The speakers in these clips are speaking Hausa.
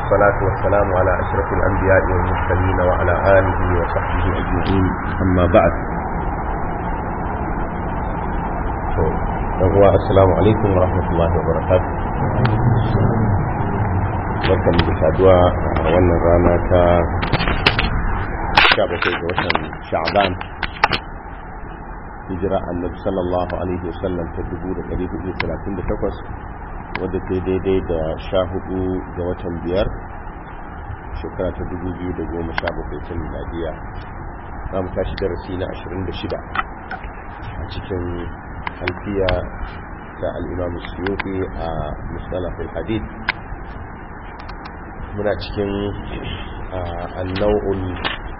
والصلاة والسلام على أشرف الأنبياء والمرسلين وعلى آله وصحبه أجمعين أما بعد هو السلام عليكم ورحمة الله وبركاته barkan da saduwa a wannan rana ta 17 ga watan sha'ban hijira annabi sallallahu alaihi wasallam ta 1438 wadda ta daidai da 14 ga watan biyar shekara ta 2017 ta miladiya za mu tashi darasi na 26 a cikin alfiya ta al'imam suyuti a musalafin hadith muna cikin annau'ul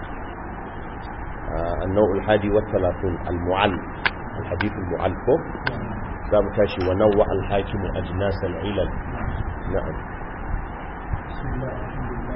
النوع الحادي والثلاثون المعل الحديث المعل فوق باب تاشي ونوع الحاكم أجناس العلل نعم بسم الله الحمد لله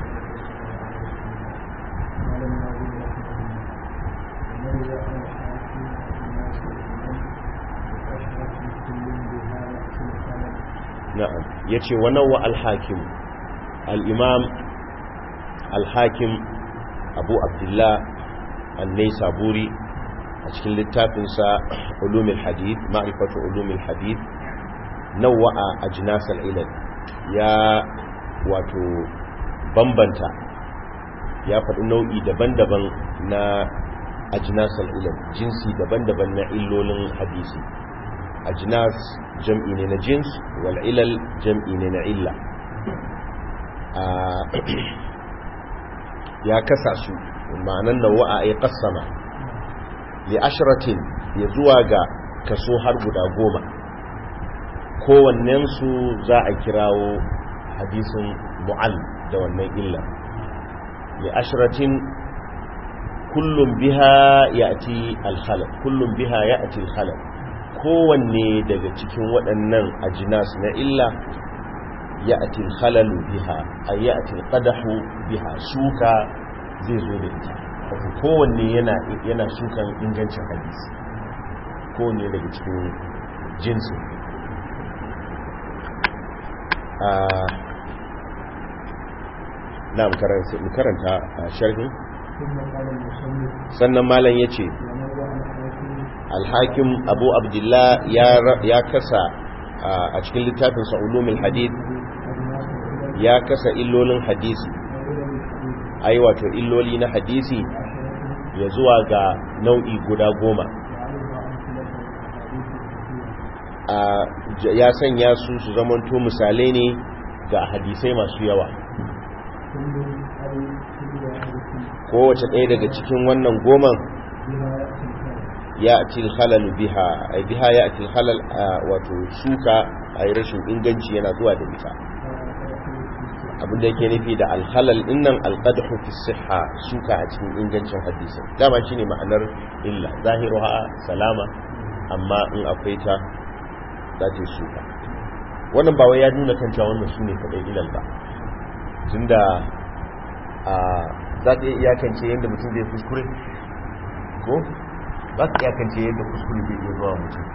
نعم يتي ونوع الحاكم الإمام الحاكم أبو عبد الله النيسابوري أشكل للتافنسا علوم الحديث معرفة علوم الحديث نوع أجناس العلل يا واتو بمبنتا يا faɗi nau'i daban-daban na ajnas al'ilal jinsi daban-daban na illolin hadisi ajnas jam'i ne na jins wal ilal jam'i ne na illa ya kasa su ma'anan da wa'a ya kassama li ashiratin ya zuwa ga kaso har guda goma kowannensu za a kirawo hadisin mu'al da wannan illa li ashiratin kullum biha ya ati alhalal kullum biha ya ati alhalal kowanne daga cikin waɗannan ajinas na illa ya ati alhalalu biha a ya ati alƙadahu biha suka zai zo da ita wato kowanne yana yana sukan ingancin hadisi kowanne daga cikin jinsin a na karanta a sharhin sannan malam ya ce alhakim abu abdullah ya kasa a cikin littafin sa'ulumin hadith ya kasa illolin hadisi ai wato illoli na hadisi ya zuwa ga nau'i guda goma ya sanya su su zamanto misalai ne ga hadisai masu yawa kowace ɗaya daga cikin wannan goman ya atil halal biha ai biha ya atil halal wato suka ai rashin inganci yana zuwa da ita abinda yake nufi da alhalal dinnan alqadhu fi sihha suka a cikin ingancin hadisi dama shine ma'anar illa zahiruha salama amma in akwai ta za ta suka wannan ba wai ya nuna kan cewa wannan sune kadai ilal ba tunda a za ta iya iyakance yadda mutum zai kuskure ko za ta iyakance yadda kuskure zai iya zuwa mutum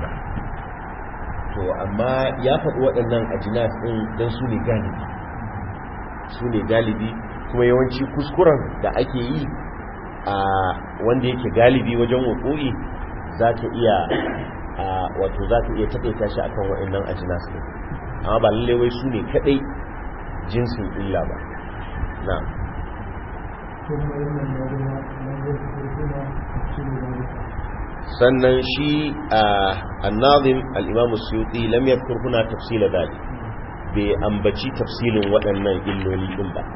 to amma ya faɗi waɗannan ajinas ɗin don su ne galibi su ne galibi kuma yawanci kuskuren da ake yi a wanda yake galibi wajen wakoi za ta iya wato za ta iya taƙaita shi akan waɗannan ajinas ɗin amma ba lallai wai su ne kaɗai jinsin illa ba na sannan shi a annazim al'imamu suyuti lam yadkur huna tafsila dali bai ambaci tafsilin waɗannan illoli ɗin ba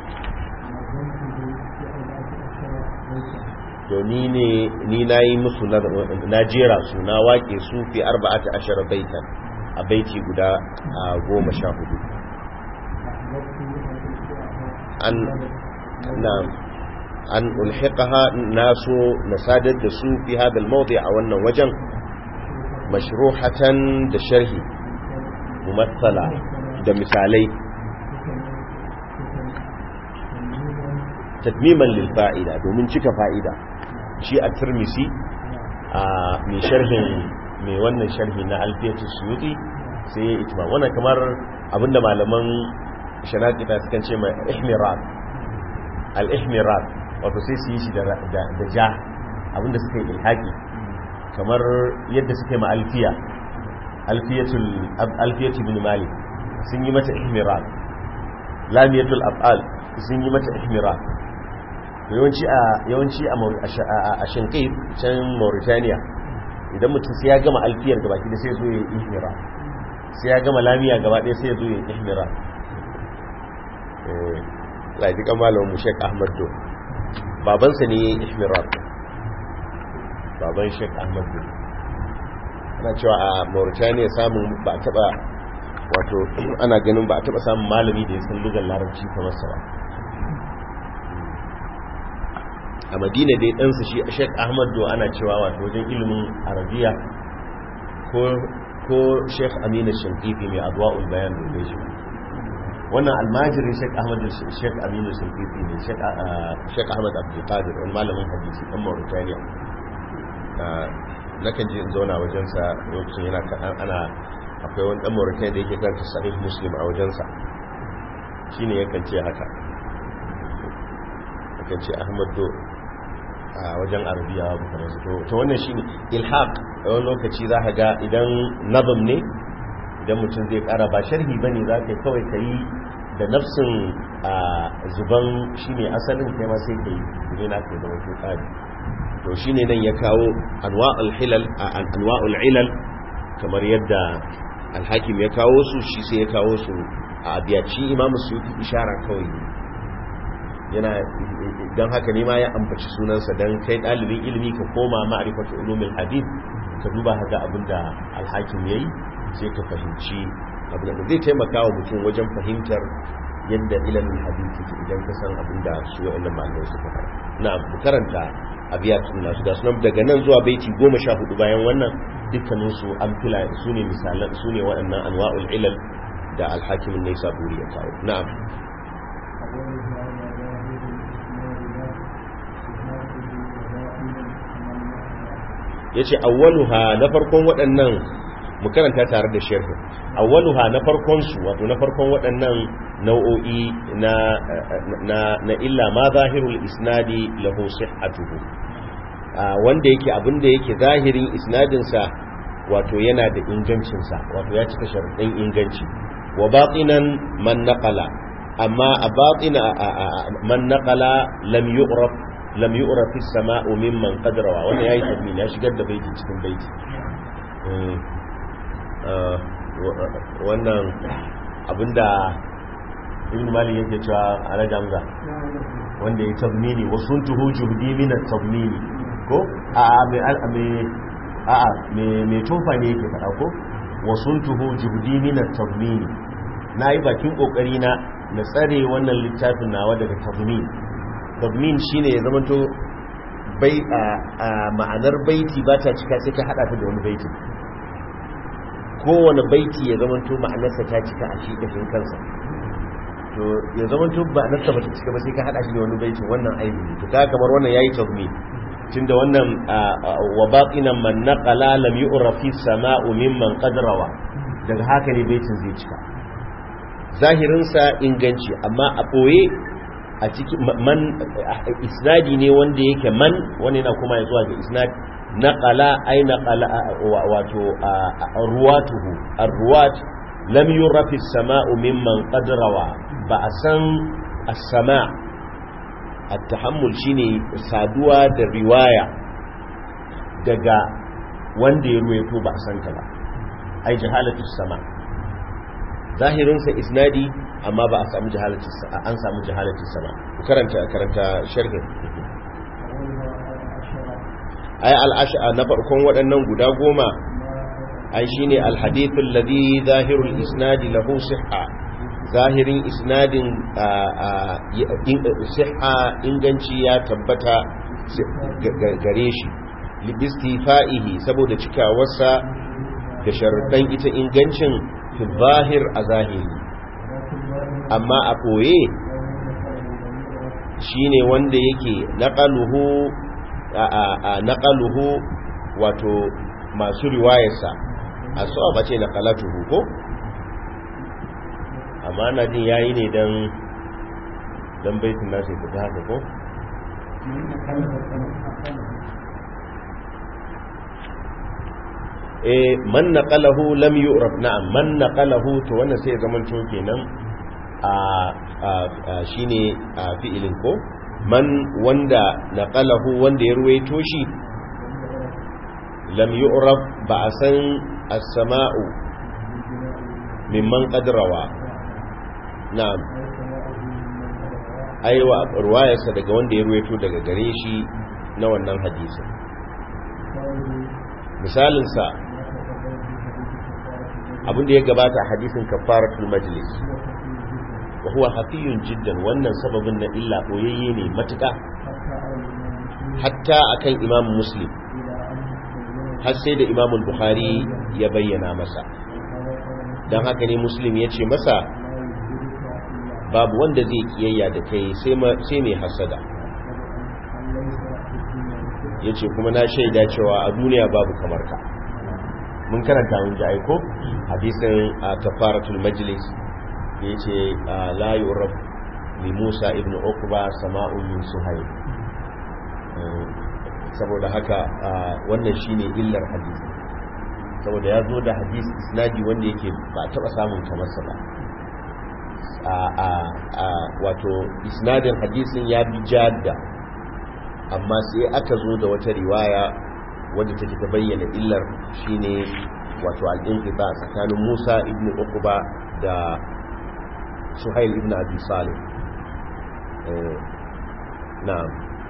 to ni ne ni na yi musu na jera su na wake su fi arba'ata ashara baitan a baiti guda goma sha hudu an na an ulhiqaha naso nasadar da su fi hada al-mawdi a wannan wajen mashruhatan da sharhi mumassala da misalai tadmiman lil fa'ida domin cika fa'ida shi a tirmisi a mai sharhin mai wannan sharhi na alfiyatu suyuti sai ya itma wannan kamar abinda malaman shanakita sukan ce mai ihmirat al-ihmirat wato sai su yi shi da ja abinda suka yi ilhaki kamar yadda suka yi ma alfiya alfiyatul bin malik sun yi mata ihmirat lamiyatul af'al sun yi mata ihmirat yawanci a yawanci a shinkai can mauritania idan mutum sai ya gama alfiyar gabaki da sai zo ya yi ihmirat sai ya gama lamiya gaba ɗaya sai ya zo ya yi ihmirat laifin kamalin mu shek ahmad do babansa ne ya yi ihmirat baban shek ahmad do ana cewa a mauritania samun ba a taba wato ana ganin ba a taba samun malami da ya san lugar larabci kamar sa ba a madina dai ɗansa shi shek ahmad do ana cewa wato wajen ilimin arabiya ko shek aminu shankifi mai adwa'ul bayan da shi wannan almajirin shek ahmad shek aminu shankifi ne shek ahmad abdulkadir wani malamin hadisi ɗan mauritania nakan ji in zauna wajensa lokacin yana kaɗan ana akwai wani ɗan mauritania da yake karanta sahih muslim a wajensa shi ne yakan ce haka yakan ce ahmad do a wajen arabiya ba kamar su to ta wannan shi ne ilhaq a wani lokaci za ka ga idan nazam ne idan mutum zai ƙara ba sharhi ba ne za ka kawai ka yi da nafsin zuban shi ne asalin kai ma sai ka yi zai na ka zama ko ƙari to shi ne nan ya kawo anwa'ul ilal kamar yadda alhakim ya kawo su shi sai ya kawo su a abiyaci imamu su yi ishara kawai yana don haka ne ma ya ambaci sunansa don kai ɗalibin ilimi ka koma ma'arifatu ulumin hadith ka duba haka abin da alhakim ya yi sai ka fahimci abin da zai taimaka wa mutum wajen fahimtar yadda ilimin hadith yake idan ka san abin da su wa'annan malamai suka fara na karanta abiyatun nasu ga sunan daga nan zuwa baiti goma sha hudu bayan wannan dukkaninsu an fila su ne misalan su ne waɗannan anwa'ul ilal da alhakimin nesa buri ya kawo na'am ya ce awwaluha na farkon waɗannan mu karanta tare da sharhi awwaluha na farkon su wato na farkon waɗannan nau'o'i na na na illa ma zahirul isnadi lahu sihhatuhu wanda yake abinda yake zahirin isnadin sa wato yana da ingancin sa wato ya cika sharadin inganci wa batinan man naqala amma a batina man naqala lam yu'raf lam yu'raf as-sama'u mimman qadrawa wannan yayi tabmin ya shigar da baiti cikin baiti wannan abinda ibn malik yake cewa ala jamza wanda ya tabmini wa suntuhu juhdi min at-tabmini ko a a me me a a me me tofa ne yake fada ko wa suntuhu juhdi min at-tabmini nayi bakin kokari na na tsare wannan littafin nawa daga tabmin tabmin shine ya zamanto bai a ma'anar baiti ba ta cika sai ka hada ta da wani baiti kowane baiti ya zamanto ma'anarsa ta cika a shi kashin kansa to ya zamanto ma'anarsa ba ta cika ba sai ka hada shi da wani baiti wannan aibi ne to ka kamar wannan yayi tabmin tunda wannan wa baqinan man naqala lam yu'ra fi sama'u mimman qadrawa daga haka ne baitin zai cika zahirinsa inganci amma a ɓoye a cikin man isnadi ne wanda yake man wani na kuma ya zuwa ga isnad naqala ay naqala wato ruwatuhu arruwat lam yurafi as-sama'u mimman qad rawa ba a san as-sama' at-tahammul shine saduwa da riwaya daga wanda ya ruwaito ba a san ta ba ai jahalatu sama zahirinsa isnadi amma ba a samu jahalatu an samu jahalatu sama karanta karanta sharhin ai al-ash'a na farkon waɗannan guda goma ai shine al-hadith alladhi zahirul isnadi lahu sihha zahirin isnadin sihha inganci ya tabbata gare shi libistifa'ihi saboda cikawarsa da sharuɗan ita ingancin fi zahir a zahiri amma a ɓoye shi ne wanda yake naƙaluhu wato masu riwayarsa a so ba ce naƙalatuhu ko? amma na jin yayi ne dan dan baitin nasu fita haka ko eh man naqalahu lam yu'raf na'am man naqalahu to wannan sai zaman to kenan a shine a fi'ilin ko man wanda naqalahu wanda ya ruwaito shi lam yu'raf ba a san as-sama'u mimman qadrawa na'am aiwa ruwayarsa daga wanda ya ruwaito daga gare shi na wannan hadisin misalinsa abinda ya gabata a hadisin kafaratul majlis wa huwa hafiyun jiddan wannan sababin na illa boyayye ne matuƙa hatta akan imam muslim har sai da imam bukhari ya bayyana masa don haka ne muslim ya ce masa babu wanda zai kiyayya da kai sai mai hasada ya ce kuma na shaida cewa a duniya babu kamar ka mun karanta mun ji aiko hadisin a kafaratul majlis da ya ce la yurab li musa ibn uqba sama'un min suhayl saboda haka wannan shine illar hadisi saboda ya zo da hadisi isnadi wanda yake ba taba samun kamar sa ba a wato isnadin hadisin ya bi jadda amma sai aka zo da wata riwaya wadda take ta bayyana illar shine wato al-inqita tsakanin Musa ibn Uqba da Suhail ibn Abi Salih eh na'am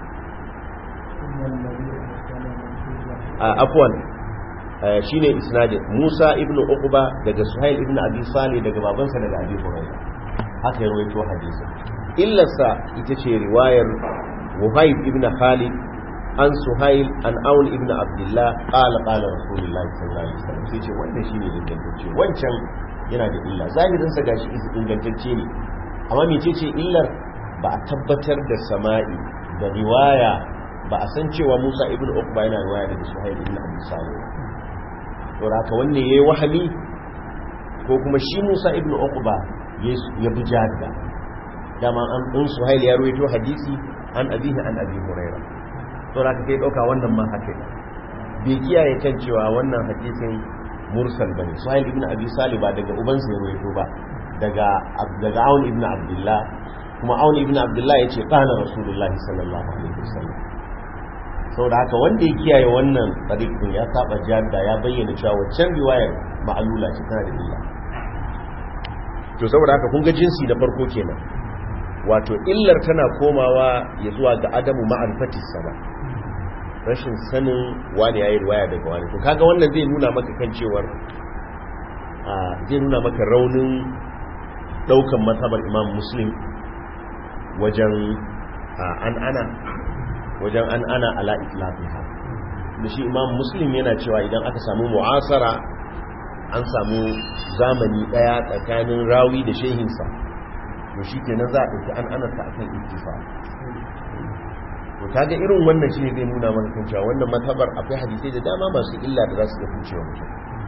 a afwan shine isnadin Musa ibn Uqba daga Suhail ibn Abi Salih daga babansa daga Abi Hurairah haka ya rawaito hadisin illarsa ita ce riwayar Wuhaib ibn Khalid an Suhail an Aun ibn Abdullah qala qala Rasulullah sallallahu alaihi wasallam sai ce wannan shine ingantacce wancan yana da illa zahirin sa gashi ingantacce ne amma mecece illar ba a tabbatar da sama'i da riwaya ba a san cewa Musa ibn Uqba yana riwaya daga Suhail ibn Abi Salih to haka wanne yayi wahami ko kuma shi Musa ibn Uqba ya bi jadda dama an ɗin Suhail ya ruwaito hadisi an abihi an abi huraira to da ka kai dauka wannan ma haka bai kiyaye kan cewa wannan hadisin mursal bane suhail ibn abi salih ba daga ubansa ya ruwaito ba daga daga aun ibn abdullah kuma aun ibn abdullah yace qala rasulullahi sallallahu alaihi wasallam saboda haka wanda ya kiyaye wannan tariqin ya saba jadda ya bayyana cewa waccan riwayar ma'alula ce tana da illa to saboda haka kun ga jinsi na farko kenan wato illar tana komawa ya zuwa ga adamu ma'arifatis sama rashin sanin wani yayi riwaya daga wani to kaga wannan zai nuna maka kan cewar a zai nuna maka raunin daukan mazhabar Imam Muslim wajen an ana wajen an ana ala itlaqiha da shi Imam Muslim yana cewa idan aka samu mu'asara an samu zamani daya tsakanin rawi da shehinsa to shi kenan za a ɗauki an anarta akan ittifa to kaga irin wannan shi ne zai nuna mana kan cewa wannan matabar akwai hadisai da dama masu illa da za su iya kucewa mutum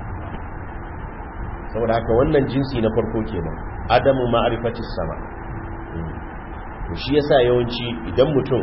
saboda haka wannan jinsi na farko kenan adamu ma'arifatis sama to shi yasa yawanci idan mutum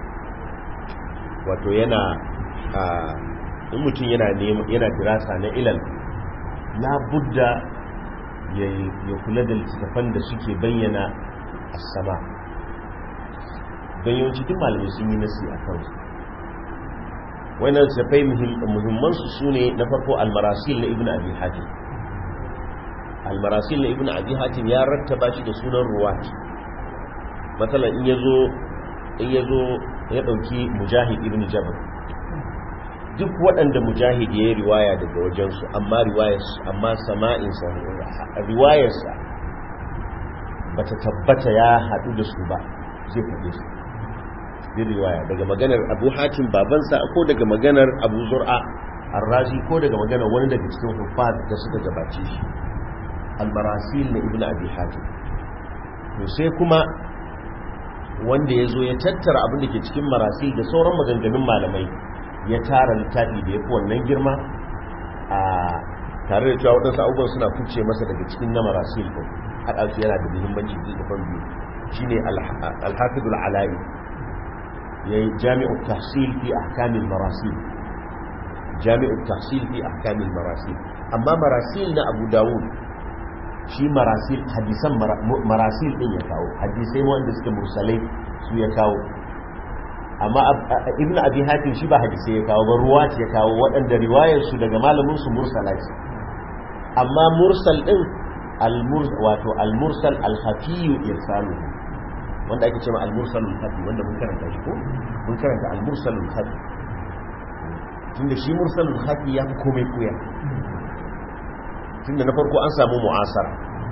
wato yana a in mutum yana yana dirasa na ilal la budda ya kula da littattafan da suke bayyana a sama don yawanci duk malamai sun yi nasi a kansu wannan littattafai muhimmansu su ne na farko almarasil na ibn abi hatim almarasil na ibn abi hatim ya rattaba shi da sunan ruwat matsalan in yazo in yazo ya dauki mujahid ibn jabr duk waɗanda mujahid ya yi riwaya daga wajensu amma riwayarsu amma sama'insa riwayarsa ba ta tabbata ya haɗu da su ba zai faɗe su zai riwaya daga maganar abu hatim babansa ko daga maganar abu zur'a arrazi ko daga maganar wani daga cikin hufad da suka gabace shi almarasil na ibn abi hatim to sai kuma wanda ya zo ya tattara abin da ke cikin marasil da sauran maganganun malamai ya tara littafi da ya fi wannan girma a tare da cewa waɗansu abubuwan suna kuce masa daga cikin na marasil ɗin haɗa su yana da muhimmanci littafan biyu shine al-hafidul ala'i yayi jami'ut tahsil fi ahkamil marasil jami'ut tahsil fi ahkamil marasil amma marasil na Abu Dawud shi marasil hadisan marasil din ya kawo hadisai wanda suke mursalai su ya kawo amma ibnu abi hatim shi ba hadisai ya kawo ba ruwat ya kawo waɗanda riwayar su daga malamin su mursala ce amma mursal din al-mursal wato al-mursal al-khafi irsalu wanda ake cewa al-mursal al-khafi wanda mun karanta shi ko mun karanta al-mursal al-khafi tunda shi mursal al-khafi ya fi komai kuya tunda na farko an samu mu'asara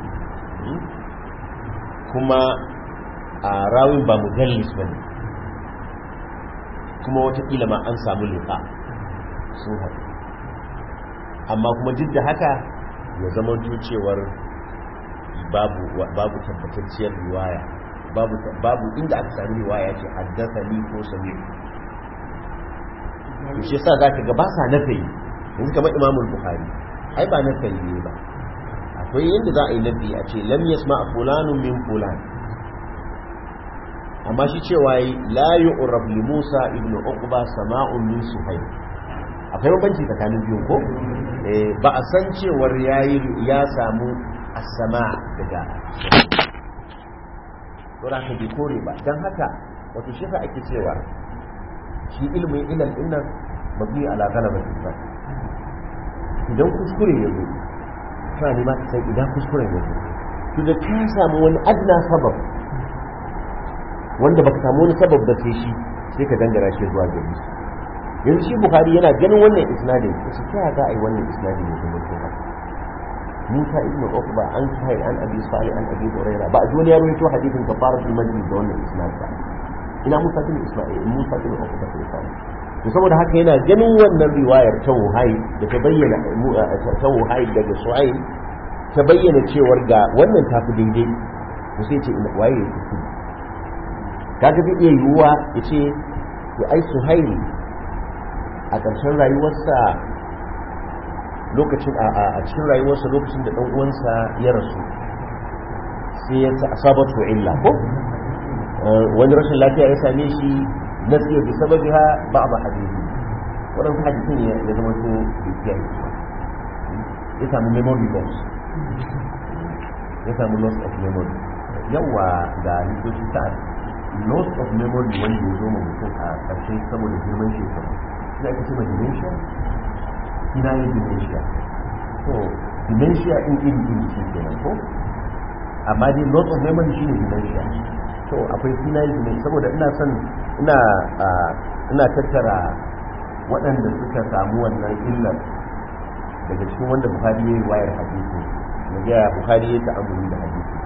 kuma a rawin ba mudallis ba ne kuma watakila ma an samu liƙa sun haɗu amma kuma duk da haka ya zama cewar babu tabbatacciyar riwaya babu inda aka sami riwaya ce haddasa ni ko sami to shi yasa zaka ga ba sa nafi yanzu kamar imamul bukhari ai ba nafi ne ba akwai yadda za a yi nafi a ce lam yasma fulanun min fulan amma shi cewa yi la yu'raf li Musa ibn Uqba sama'un min Suhayl akwai bambanci tsakanin biyun ko eh ba a san cewar yayi ya samu as-sama' daga to da bi kore ba dan haka wato shi fa ake cewa shi ilmin ilal innan mabni ala ghalabati idan kuskure ya zo kana ne ma ka san idan kuskuren ya zo to da ka samu wani adna sabab wanda baka samu wani sabab da sai shi sai ka dangara shi zuwa gari yanzu shi bukhari yana ganin wannan isnadin ya ce ta za a yi wannan isnadin ya zama to haka Musa ibn Uqba an kai an Abi Salih an Abi Hurairah ba a ji wani ya rawaito hadithin kafaratul majlis da wannan isnad ba ina Musa ibn Isma'il Musa ibn Uqba sai sai to saboda haka yana ganin wannan riwayar ta Wuhai da ta bayyana ta Wuhai daga Su'ail ta bayyana cewar ga wannan tafi daidai to sai ce ina waye ya kuskure kaga zai iya yiwuwa ya ce to ai Suhail a ƙarshen rayuwarsa lokacin a cikin rayuwarsa lokacin da ɗan uwansa ya rasu sai ya ta asabatu illa ko wani rashin lafiya ya same shi nasiya bi sababiha ba'd hadisi wannan hadisin ya zama to bikiya ya samu memory loss ya samu loss of memory yawa ga likitoci ta loss of memory wanda ya zo ma mutum a ƙarshe saboda girman shekaru suna ake cewa dementia ina yin dementia so dementia in iri iri ce kenan ko amma dai loss of memory shine dementia to akwai suna yin dementia saboda ina son ina ina tattara waɗanda suka samu wannan illar daga cikin wanda buhari ya yi wayar hadisi na gaya buhari ya ta'amuli da hadisi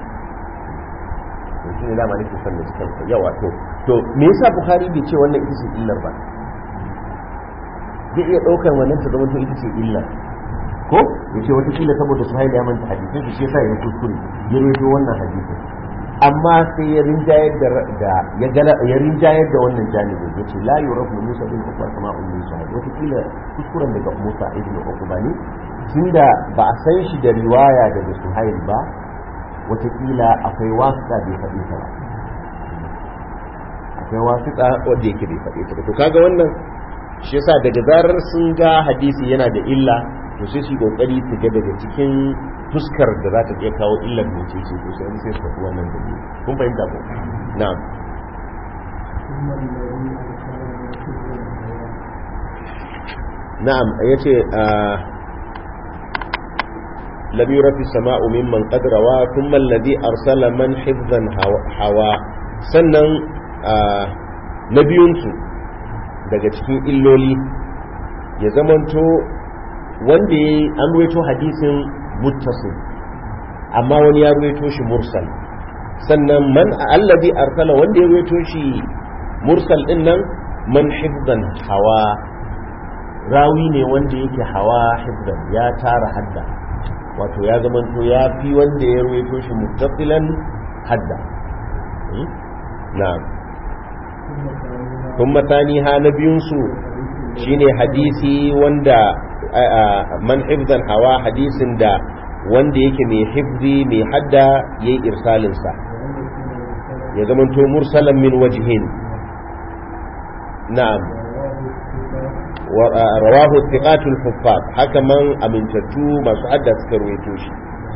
to shi ne dama nake son da cikin yawa to to me yasa buhari bai ce wannan ita ce illar ba zai iya ɗaukar wannan ta zama to ita ce illar ko ya ce watakila saboda su haila ya manta hadisin shi yasa ya kuskure ya redo wannan hadisin amma sai ya rinjayar da ya gala ya rinjayar da wannan janibin ya ce la yurafu musa bin ukba kama ummi sa'id watakila kuskuren daga musa ibn ukba ne tunda ba a san shi da riwaya daga suhail ba watakila akwai wasiƙa bai faɗi ta ba akwai wasiƙa wanda yake bai faɗi ta ba to kaga wannan shi yasa daga zarar sun ga hadisi yana da illa to sai su kokari su ga daga cikin fuskar da za ta iya kawo illar mai ce ce to sai sai su faɗi wannan dalili kun fahimta ko na'am na'am yace lam yura fi sama'u mimman qad rawa thumma alladhi arsala man hifdhan hawa sannan na biyunsu daga cikin illoli ya zamanto wanda ya an ruwaito hadisin muttasil amma wani ya ruwaito shi mursal sannan man allazi arsala wanda ya ruwaito shi mursal din nan man hifdan hawa rawi ne wanda yake hawa hifdan ya tara hadda wato ya zamanto ya fi wanda ya ruwaito shi muttasilan hadda na'am kuma taniha na biyunsu shine hadisi wanda man hifzan hawa hadisin da wanda yake mai hifzi mai hadda ya yi irsalinsa ya zamanto mursalan min wajihin na'am rawahu thiqatul huffaz haka man amintattu masu hadda suka ruwaito shi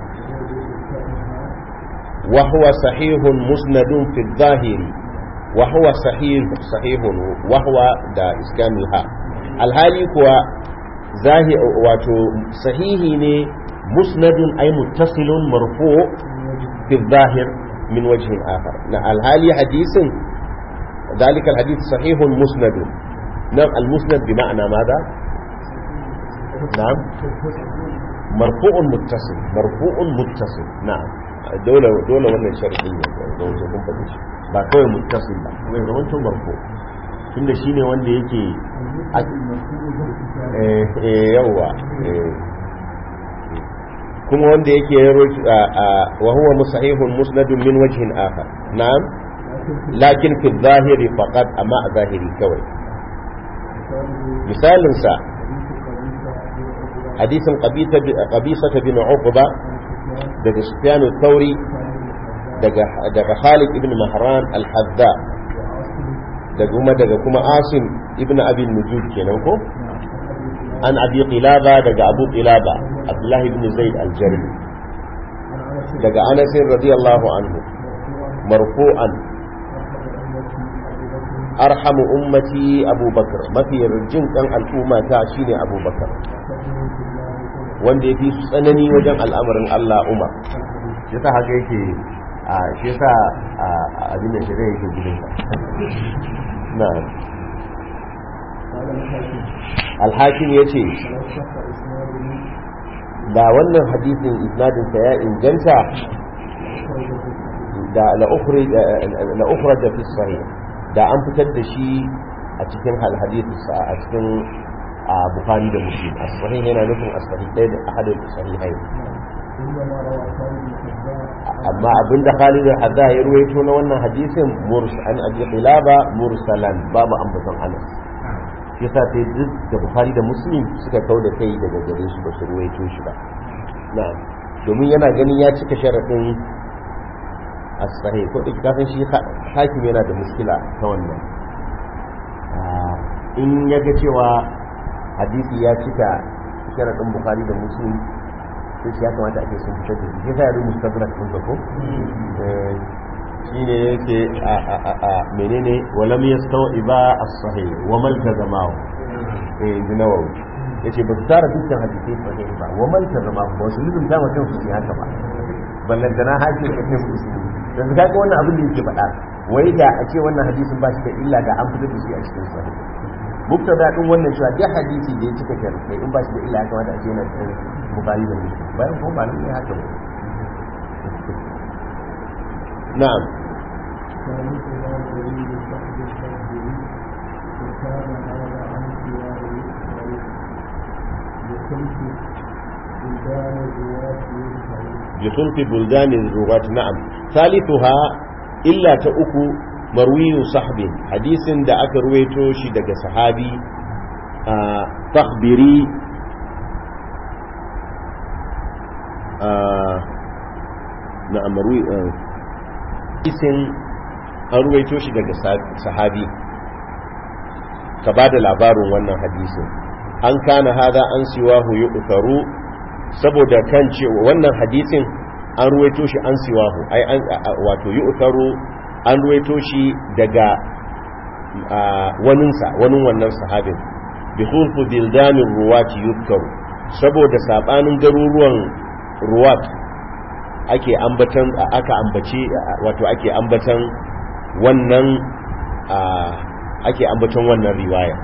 wa huwa sahihun musnadun fi dhahiri wa huwa sahih sahihun wa huwa da iskamil ha alhali kuwa zahi wato sahihi ne musnadun ay muttasilun marfu fi dhahir min wajhin akhar na alhali hadisin ذلك الحديث صحيح مسند نعم المسند بمعنى ماذا نعم مرفوع متصل مرفوع متصل نعم دولة دولة ولا شرعية دولة kun faɗi shi ba kawai muttasil ba kuma ya zama marfu tunda shine wanda yake eh eh yawa kuma wanda yake wa huwa musahihun musnadun min wajhin akhar na'am lakin fi zahiri faqat amma a zahiri kawai misalinsa hadisin qabisa bin uqba daga sufyan thauri daga daga Khalid ibn Mahran al-Hadda daga kuma daga kuma Asim ibn Abi Nujud kenan ko an Abi Qilaba daga Abu Qilaba Abdullah ibn Zaid al-Jarmi daga Anas radiyallahu anhu marfu'an arhamu ummati abubakar mafi jin kan al'umma ta shine abubakar wanda ya fi su tsanani wajen al'amarin Allah umar shi ta haka yake a shi yasa a abin da shirya yake gudun na alhakim ya ce da wannan hadisin isnadinsa ya inganta da la'ukhra da fi sahih da an fitar da shi a cikin hadithu a cikin bukhari da muslim as-sahih yana nufin as-sahih ɗaya da ahadin sahihai amma abinda Khalid al-Hadda ya ruwaito na wannan hadisin murs an abi qilaba mursalan babu ambaton Anas shi yasa sai duk da bukhari da muslim suka kauda kai daga gare su ba su ruwaito shi ba na'am domin yana ganin ya cika sharadin as-sahih ko duk kafin shi hakim yana da muskila ta wannan in ya ga cewa hadisi ya cika sharadin bukhari da muslim sai shi ya kamata ake sun fitar da shi sai ya rubuta mustadrak din ko shine yake a a a a menene walam yastawiba as-sahih wa mal tazamahu eh dinawawi yace ba su tara dukkan hadisi sahih ba wa mal tazamahu ba su lulun da mutum su haka ba ballan dana hakim ibn muslim dan ga wannan abin da yake faɗa wai da a ce wannan hadisin ba shi da illa da an fitar da shi a cikin sahih muktada din wannan cewa duk hadisi da ya cika kai in ba shi da illa ya kamata a ce yana cikin bukari da muslim bayan kuma ba ne haka ba na'am بخلق بلدان الرواة نعم ثالثها إلا تأكو مروي صحب حديث دا أكا رويتو شي دا صحابي آه تخبري آه نعم مروي آه حديث an ruwaito shi daga sahabi ka ba da labarin wannan hadisin an kana hada an siwahu yi saboda kan cewa wannan hadisin an ruwaito shi an siwahu ai an wato yu'taru an ruwaito shi daga waninsa wanin wannan sahabin bi khulfu bildanin ruwati yuzkaru saboda sabanin garuruwan ruwat ake ambatan aka ambaci wato ake ambatan wannan ake ambatan wannan riwaya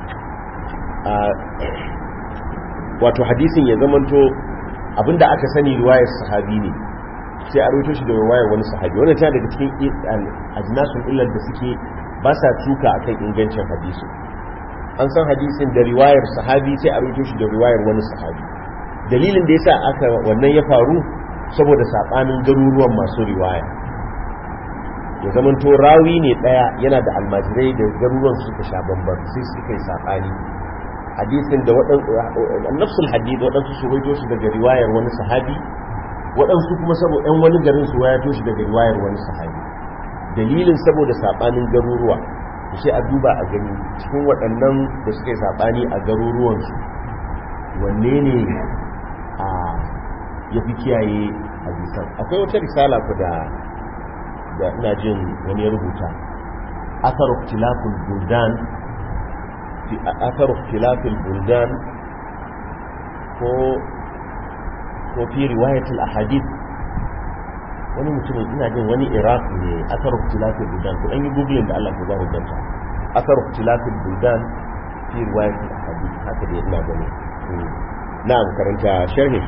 wato hadisin ya zamanto abinda aka sani riwayar sahabi ne sai a rawaito shi da riwayar wani sahabi wannan tana daga cikin ajnasun illar da suke ba sa tuka akan ingancin hadisi an san hadisin da riwayar sahabi sai a rawaito shi da riwayar wani sahabi dalilin da yasa aka wannan ya faru saboda sabanin garuruwan masu riwaya ya zamanto rawi ne daya yana da almajirai da garuruwan suka sha bamban sai suka yi sabani hadisin da waɗansu nafsul hadith waɗansu su waito shi daga riwayar wani sahabi waɗansu kuma saboda ɗan wani garin su waito shi daga riwayar wani sahabi dalilin saboda saɓanin garuruwa sai a duba a gani cikin waɗannan da suka yi saɓani a garuruwansu wanne ne a ya fi kiyaye hadisan akwai wata risala ku da da ina jin wani ya rubuta athar ikhtilaful buldan fi athar ikhtilaful buldan ko ko fi riwayatul ahadith wani mutumin ina jin wani iraq ne athar ikhtilaful buldan ku dan yi googling da Allah ku za ku ganta athar ikhtilaful buldan fi riwayatul ahadith haka dai ina gani na'am karanta sharhi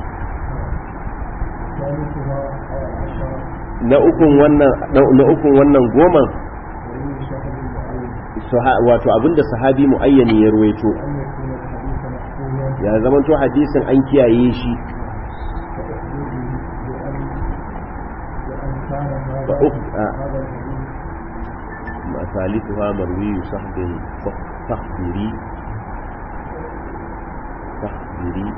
ثالثها العشرة na ukun wannan na ukun wannan goma وإن شهد المعين saha- wato abinda sahabi muayyani ya ruwaito أن يكون الحديث محفوظا ya zamanto hadisin an kiyaye shi فأخبره بأن بأن كان هذا فأخ- آه. هذا الحديث ثالثها مروي صحب فخبري فخبري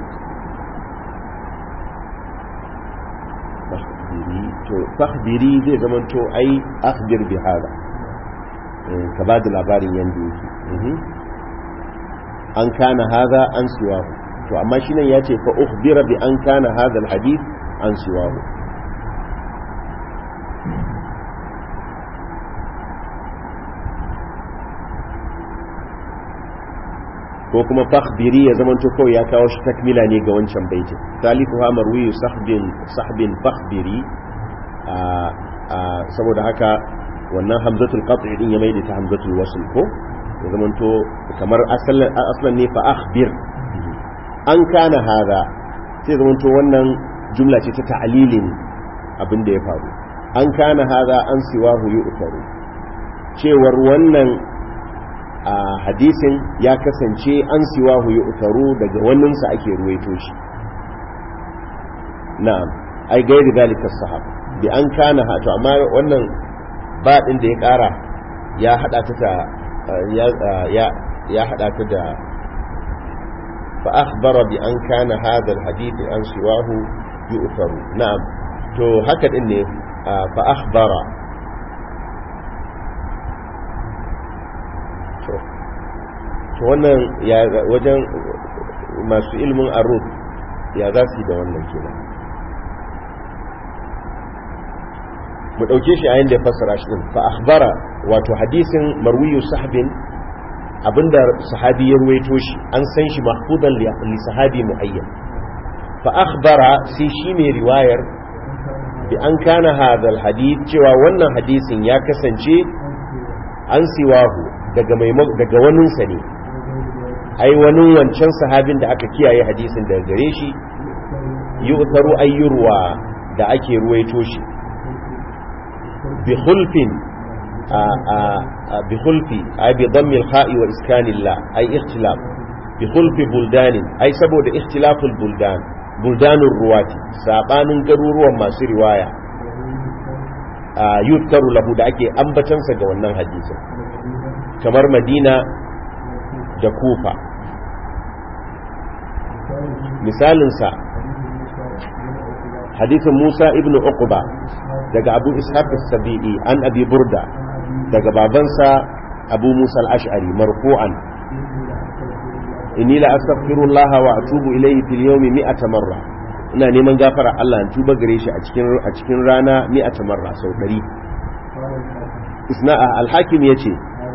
فخبري to fakhbiri zai zamanto ai akhbir bi hada Eh, ka ba da labarin yanda yake Mhm. an kana hada an siwahu to amma shi nan ya ce fa ukhbira bi an kana hada alhadith an siwahu ko kuma fakhbiri ya zamanto kawai ya kawo shi takmila ne ga wancan baitin thalithuha marwiyu sahbin sahbin fakhbiri a a saboda haka wannan hamzatul qat'i din ya maida ta hamzatul wasl ko ya zamanto kamar asalin aslan ne fa akhbir an kana hada sai zamanto wannan jumla ce ta ta'lilin abin da ya faru an kana hada an siwahu yu'taru cewar wannan a hadisin ya kasance an siwahu yu'taru daga waninsa ake ruwaito shi na'am ai gairi dalika sahab bi an kana ha to amma wannan ba din da ya kara ya hada ta da ya ya ya hada ta da fa akhbara bi an kana hadha alhadith an siwahu yu'taru na'am to haka din ne fa akhbara to to wannan ya wajen masu ilmin arut ya za su yi da wannan kenan mu ɗauke shi a yin da ya fassara shi ɗin fa akhbara wato hadisin marwiyu sahabin abinda sahabi ya ruwaito shi an san shi mahfudan li sahabi muayyan fa akhbara sai shi ne riwayar bi an kana hadal hadith cewa wannan hadisin ya kasance an siwahu daga mai daga waninsa ne ai wani wancan sahabin da aka kiyaye hadisin daga gare shi yu'taru ayyurwa da ake ruwaito shi bi khulfin bi khulfi ai bi dhammi al-kha'i wa iskan la ai ikhtilaf bi khulfi buldanin ai saboda ikhtilaful buldan buldanur ruwati sabanin garuruwan masu riwaya yuzkaru lahu da ake ambatansa ga wannan hadisin kamar madina da kufa misalinsa hadisin musa ibn uqba daga abu ishaq as-sabi'i an abi burda daga babansa abu musa al-ash'ari marfu'an inni la astaghfirullah wa atubu ilayhi fil yawmi mi'ata marra ina neman gafara Allah in tuba gare shi a cikin a cikin rana mi'ata marra sau 100 isna al-hakim yace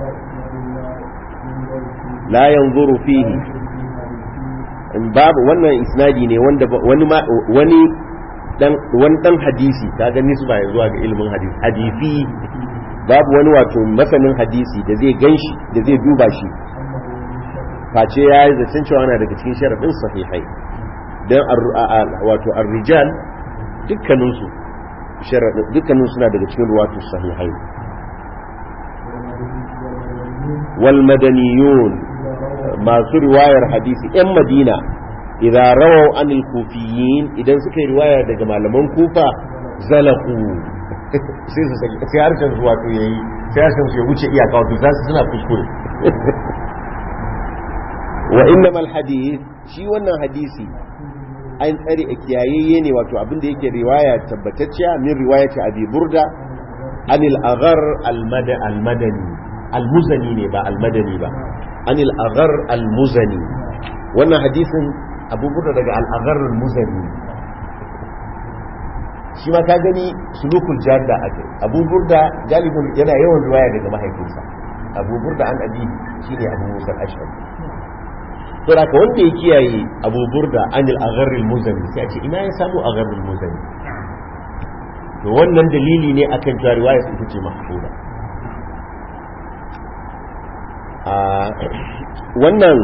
la yanzuru fihi in babu wannan isnadi ne wanda wani wani dan wani dan hadisi ka ga nisba ya zuwa ga ilimin hadisi hadisi babu wani wato masanin hadisi da zai ganshi da zai duba shi face ya yi zaton cewa na daga cikin sharadin sahihai dan wato ar-rijal dukkaninsu sharadin dukkanin suna daga cikin ruwatu sahihai wal madaniyun masu riwayar hadisi 'yan madina idan rawau anil kufiyin idan suka yi riwaya daga malaman kufa zalaku sai su sai harshen su wato yayi sai harshen su ya wuce iyaka wato za su suna kuskure wa innamal hadith shi wannan hadisi an tsare a kiyayayye ne wato abin da yake riwaya tabbatacciya min riwayati abi burda anil aghar al-madani al-muzani ne ba al-madani ba anil aghar al-muzani wannan hadisin abu burda daga al-aghar al-muzani shi ma ka gani sulukul jadda ake abu burda galibin yana yawan riwaya daga mahaifinsa abu burda an abi shine abu musa al-ashari to da ka wanda ya kiyaye abu burda anil agharril muzani sai a ce ina ya samu agharril muzani to wannan dalili ne akan cewa riwaya ita ce mahfuza a wannan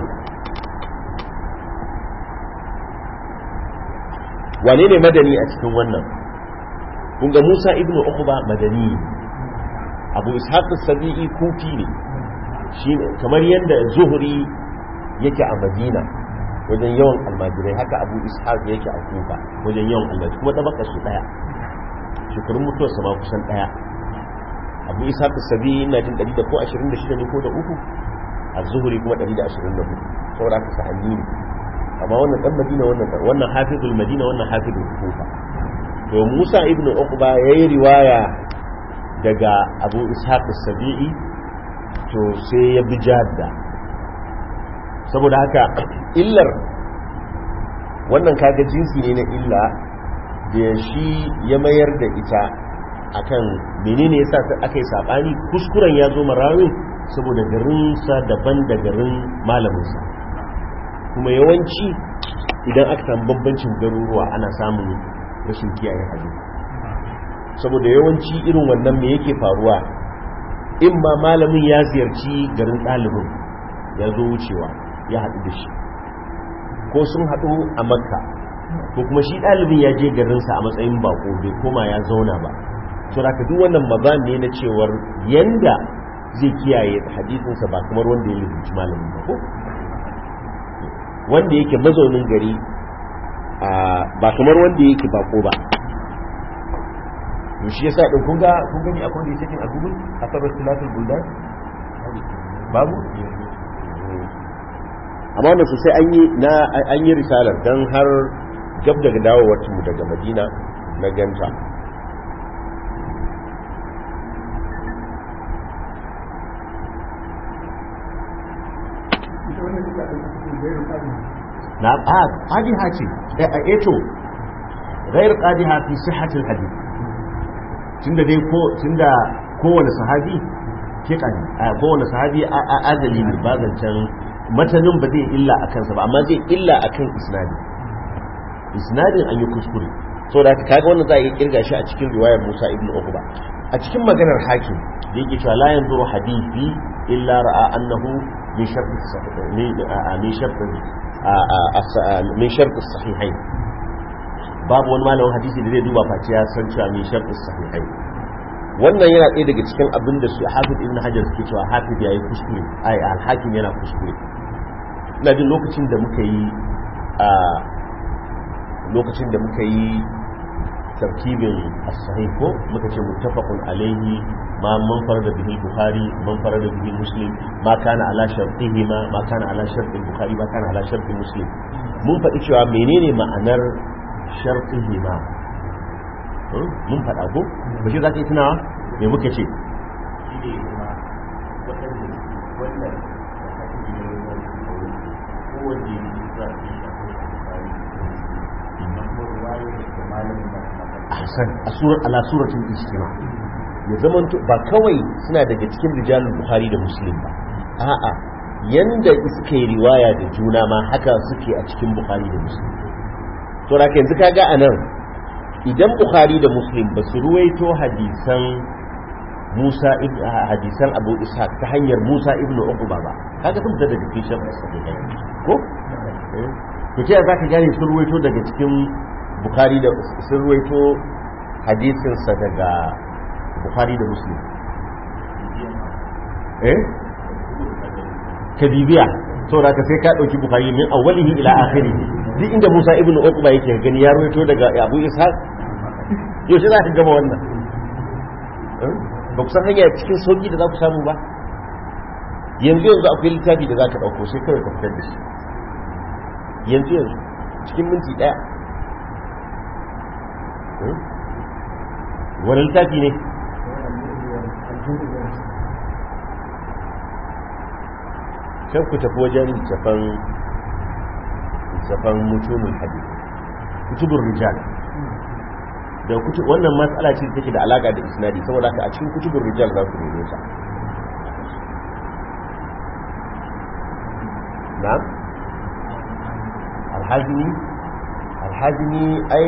wane ne madani a cikin wannan kun ga Musa ibn Uqba madani Abu Ishaq as-Sabi'i kufi ne shine kamar yanda Zuhri yake a madina wajen yawan almajirai haka abu ishaq yake a kufa wajen yawan almajirai kuma tabaka su daya shekarun mutuwarsa ma kusan daya abu ishaq sabi na jin 100 da ko 26 ne ko da uku a zuhuri kuma 124 saboda haka sa'anni ne amma wannan dan madina wannan wannan hafizul madina wannan hafizul kufa to musa ibn uqba yayi riwaya daga abu ishaq sabi'i to sai ya bi jadda saboda haka illar wannan kaga jinsi ne na illa da shi ya mayar da ita akan menene yasa aka yi sabani kuskuren ya zo marawin saboda garinsa daban da garin malaminsa kuma yawanci idan aka samu bambancin garuruwa ana samun rashin kiyaye hali saboda yawanci irin wannan me yake faruwa in ma malamin ya ziyarci garin ɗalibin ya zo wucewa ya haɗu da shi ko sun haɗu a makka ko kuma shi ɗalibin ya je garinsa a matsayin bako bai koma ya zauna ba so da duk wannan mazan ne na cewar yanda zai kiyaye hadisinsa ba kamar wanda ya lizinci malamin ba ko wanda yake mazaunin gari ba kamar wanda yake bako ba shi yasa din kun ga kun gani akwai da yake a Google asabar tilatul buldan babu amma wannan sosai an yi na an yi risalar dan har gab daga dawowar mu daga Madina na ganta na a qadiha ce a eto غير قادها في صحة الحديث tunda dai ko tunda kowane sahabi fika ne kowane sahabi azali ne ba zancen matanin ba zai illa a kansa ba amma zai illa a kan isnadi isnadin an yi kuskure so da ka kaga wannan za a yi kirga shi a cikin riwayar Musa ibn Uqba a cikin maganar hakim da yake cewa la yanzuru hadithi illa ra'a annahu min shartu min shartu min shartu sahihain babu wani malamin hadisi da zai duba face ya san cewa min shartu sahihai wannan yana ɗaya daga cikin abin da su hafiz ibn hajar suke cewa hafiz yayi kuskure ai al-hakim yana kuskure ina jin lokacin da muka yi a lokacin da muka yi tarkibin as-sahih ko muka ce muttafaqun alayhi ma man farada bihi bukhari man farada bihi muslim ma kana ala shartihi ma ma kana ala sharti bukhari ma kana ala sharti muslim mun faɗi cewa menene ma'anar shartihi ma mun faɗa ko ba shi za ka yi tunawa me muka ce ahsan ala suratul ijtima ya zaman ba kawai suna daga cikin rijalul bukhari da muslim ba a'a yanda suka yi riwaya da juna ma haka suke a cikin bukhari da muslim to da yanzu kaga anan idan bukhari da muslim ba su ruwaito hadisan musa hadisan abu ishaq ta hanyar musa ibn uqba ba kaga sun fita daga cikin sharh sahihai ko to ta zaka gane sun ruwaito daga cikin bukhari da sun ruwaito hadisin sa daga bukhari da muslim eh kadibiya to da ka sai ka dauki bukhari min awwalihi ila akhirih duk inda Musa ibn Uqba yake gani ya rawaito daga Abu Ishaq yau shi za ka gama wannan ba ku san hanya cikin sauki da za ku samu ba yanzu yanzu akwai littafi da za ka ɗauko sai kawai ka fitar da shi yanzu yanzu cikin minti daya wani littafi ne can ku tafi wajen littafan littafan mutumin hadith kutubun rijal da wannan matsala ce take da alaka da isnadi saboda haka a cikin kutubun rijal za ku neme ta na alhajini alhajini ai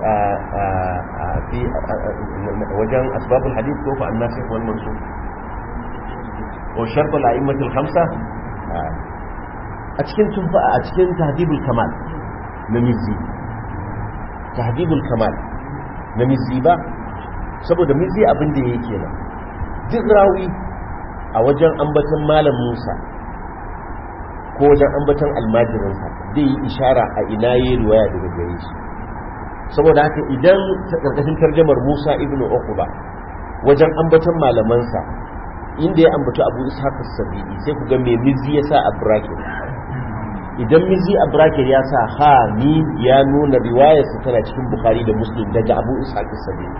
fi wajen asbabul hadith ko fa annasikh wal mansukh ko shart al a'immatul khamsa a cikin tufa a cikin tahdibul kamal na mizzi tahdibul kamal na mizzi ba saboda mizzi abin da yake nan duk rawi a wajen ambaton malam Musa ko wajen ambaton almajirinsa zai yi ishara a ina yi riwaya daga gare shi saboda haka idan ta karkashin tarjamar Musa ibn Uqba wajen ambaton malamansa inda ya ambaci Abu Ishaq as-Sabi'i sai ku ga me mizzi ya sa a bracket idan mizzi a bracket ya sa ha ni ya nuna riwayar sa tana cikin Bukhari da Muslim daga Abu Ishaq as-Sabi'i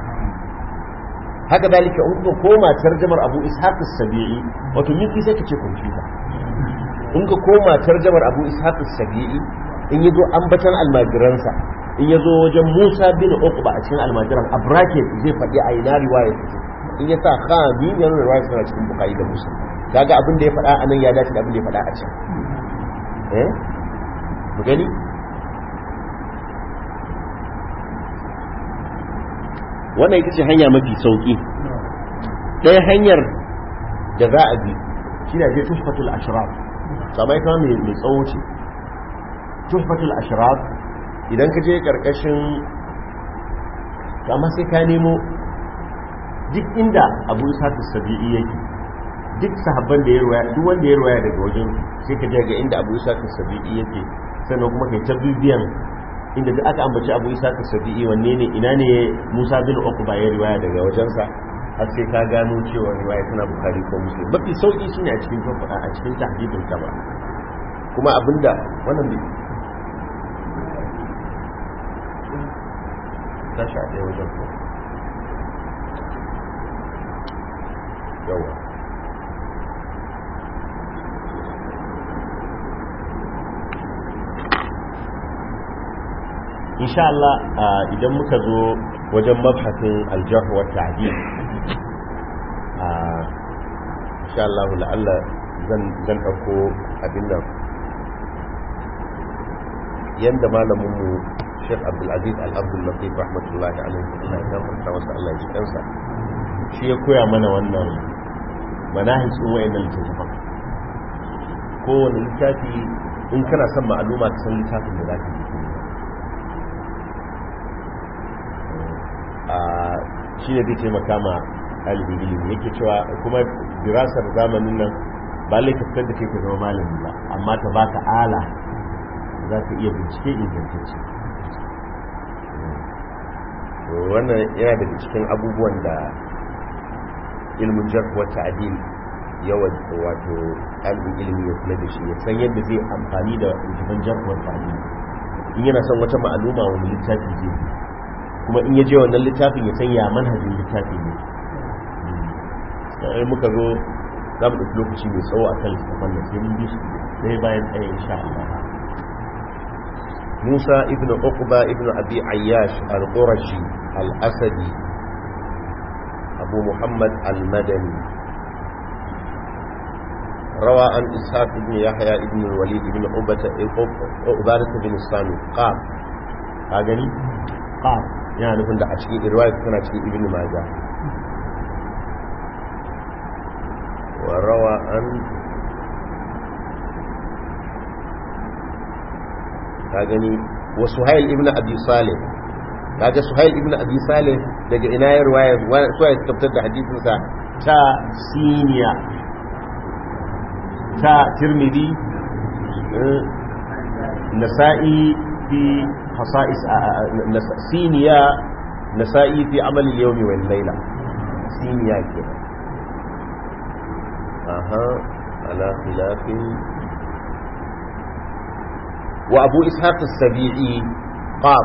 haka dalika in ka koma tarjamar Abu Ishaq as-Sabi'i wato mizzi sai ka ce computer in ka koma tarjamar Abu Ishaq as-Sabi'i in yazo ambatan almajiransa in yazo wajen Musa bin Uqba a cikin almajiran a bracket zai faɗi a ina riwayar ta in ya sa khami ya nuna riwayar tana cikin Bukhari da Muslim kaga abin da ya faɗa anan ya dace da abin da ya faɗa a can eh mu gani wannan ita ce hanya mafi sauki ɗaya hanyar da za a bi shi ne je tuhfatul ashraf kamar ita mai tsawo ce tuhfatul ashraf idan ka je karkashin kama sai ka nemo duk inda abu isa sabi'i yake duk sahabban da ya ruwaya duk wanda ya ruwaya daga wajen sai ka je ga inda abu isa sabi'i yake sannan kuma kai ta bibiyan inda duk aka ambaci abu isa sabi'i wanne ne ina ne musa bin uqba ya ruwaya daga wajensa har sai ka gano cewa riwaya tana bukari ko muslim mafi sauki shine a cikin tafada a cikin tahdidul kaba kuma abinda wannan bai tashi a ɗaya wajen ko yawa insha Allah idan muka zo wajen mabhasin aljarh wa ta'dil insha Allah la'alla zan zan dauko abin nan yanda malamin mu Sheikh Abdul Aziz Al-Abdul Latif rahmatullahi alaihi Allah ya gafarta masa Allah ya ji kansa shi ya koya mana wannan manahij din wayannan littafin kowane littafi in kana son ma'aluma ka san littafin da zaka yi shi ne zai taimaka ma ɗalibin ilimi yake cewa kuma dirasar zamanin nan ba lai ka fitar da kai ka zama malami ba amma ta baka ala za ka iya bincike ingantacce wannan yana daga cikin abubuwan da ilmin jarh wa ta'dil yawa wato ɗalibin ilimi ya kula da shi ya san yadda zai amfani da littafin jarh wa ta'dil in yana son wata ma'aluma wani littafi zai kuma in ya je wannan littafin ya sanya manhajin littafi ne sai muka zo za mu ɗauki lokaci mai tsawo a kan littafin da sai mun bi su ɗaya bayan ɗaya insha Allah Musa ibn Uqba ibn Abi Ayyash al-Qurashi al-Asadi Abu Muhammad al-Madani روى عن إسحاق بن يحيى بن الوليد بن عبادة بن الصامت قال هاجني قال yana nufin da a cikin irwayat tana cikin ibn maja wa rawa an ka gani wa suhail ibn abi salih kaga suhail ibn abi salih daga ina ya riwaya suhail suka fitar da hadisin sa ta siniya ta tirmidhi nasa'i fi خصائص سينيا نسائي في عمل اليوم والليلة سينيا كده أها على خلاف wa abu ishaq as-sabi'i qaf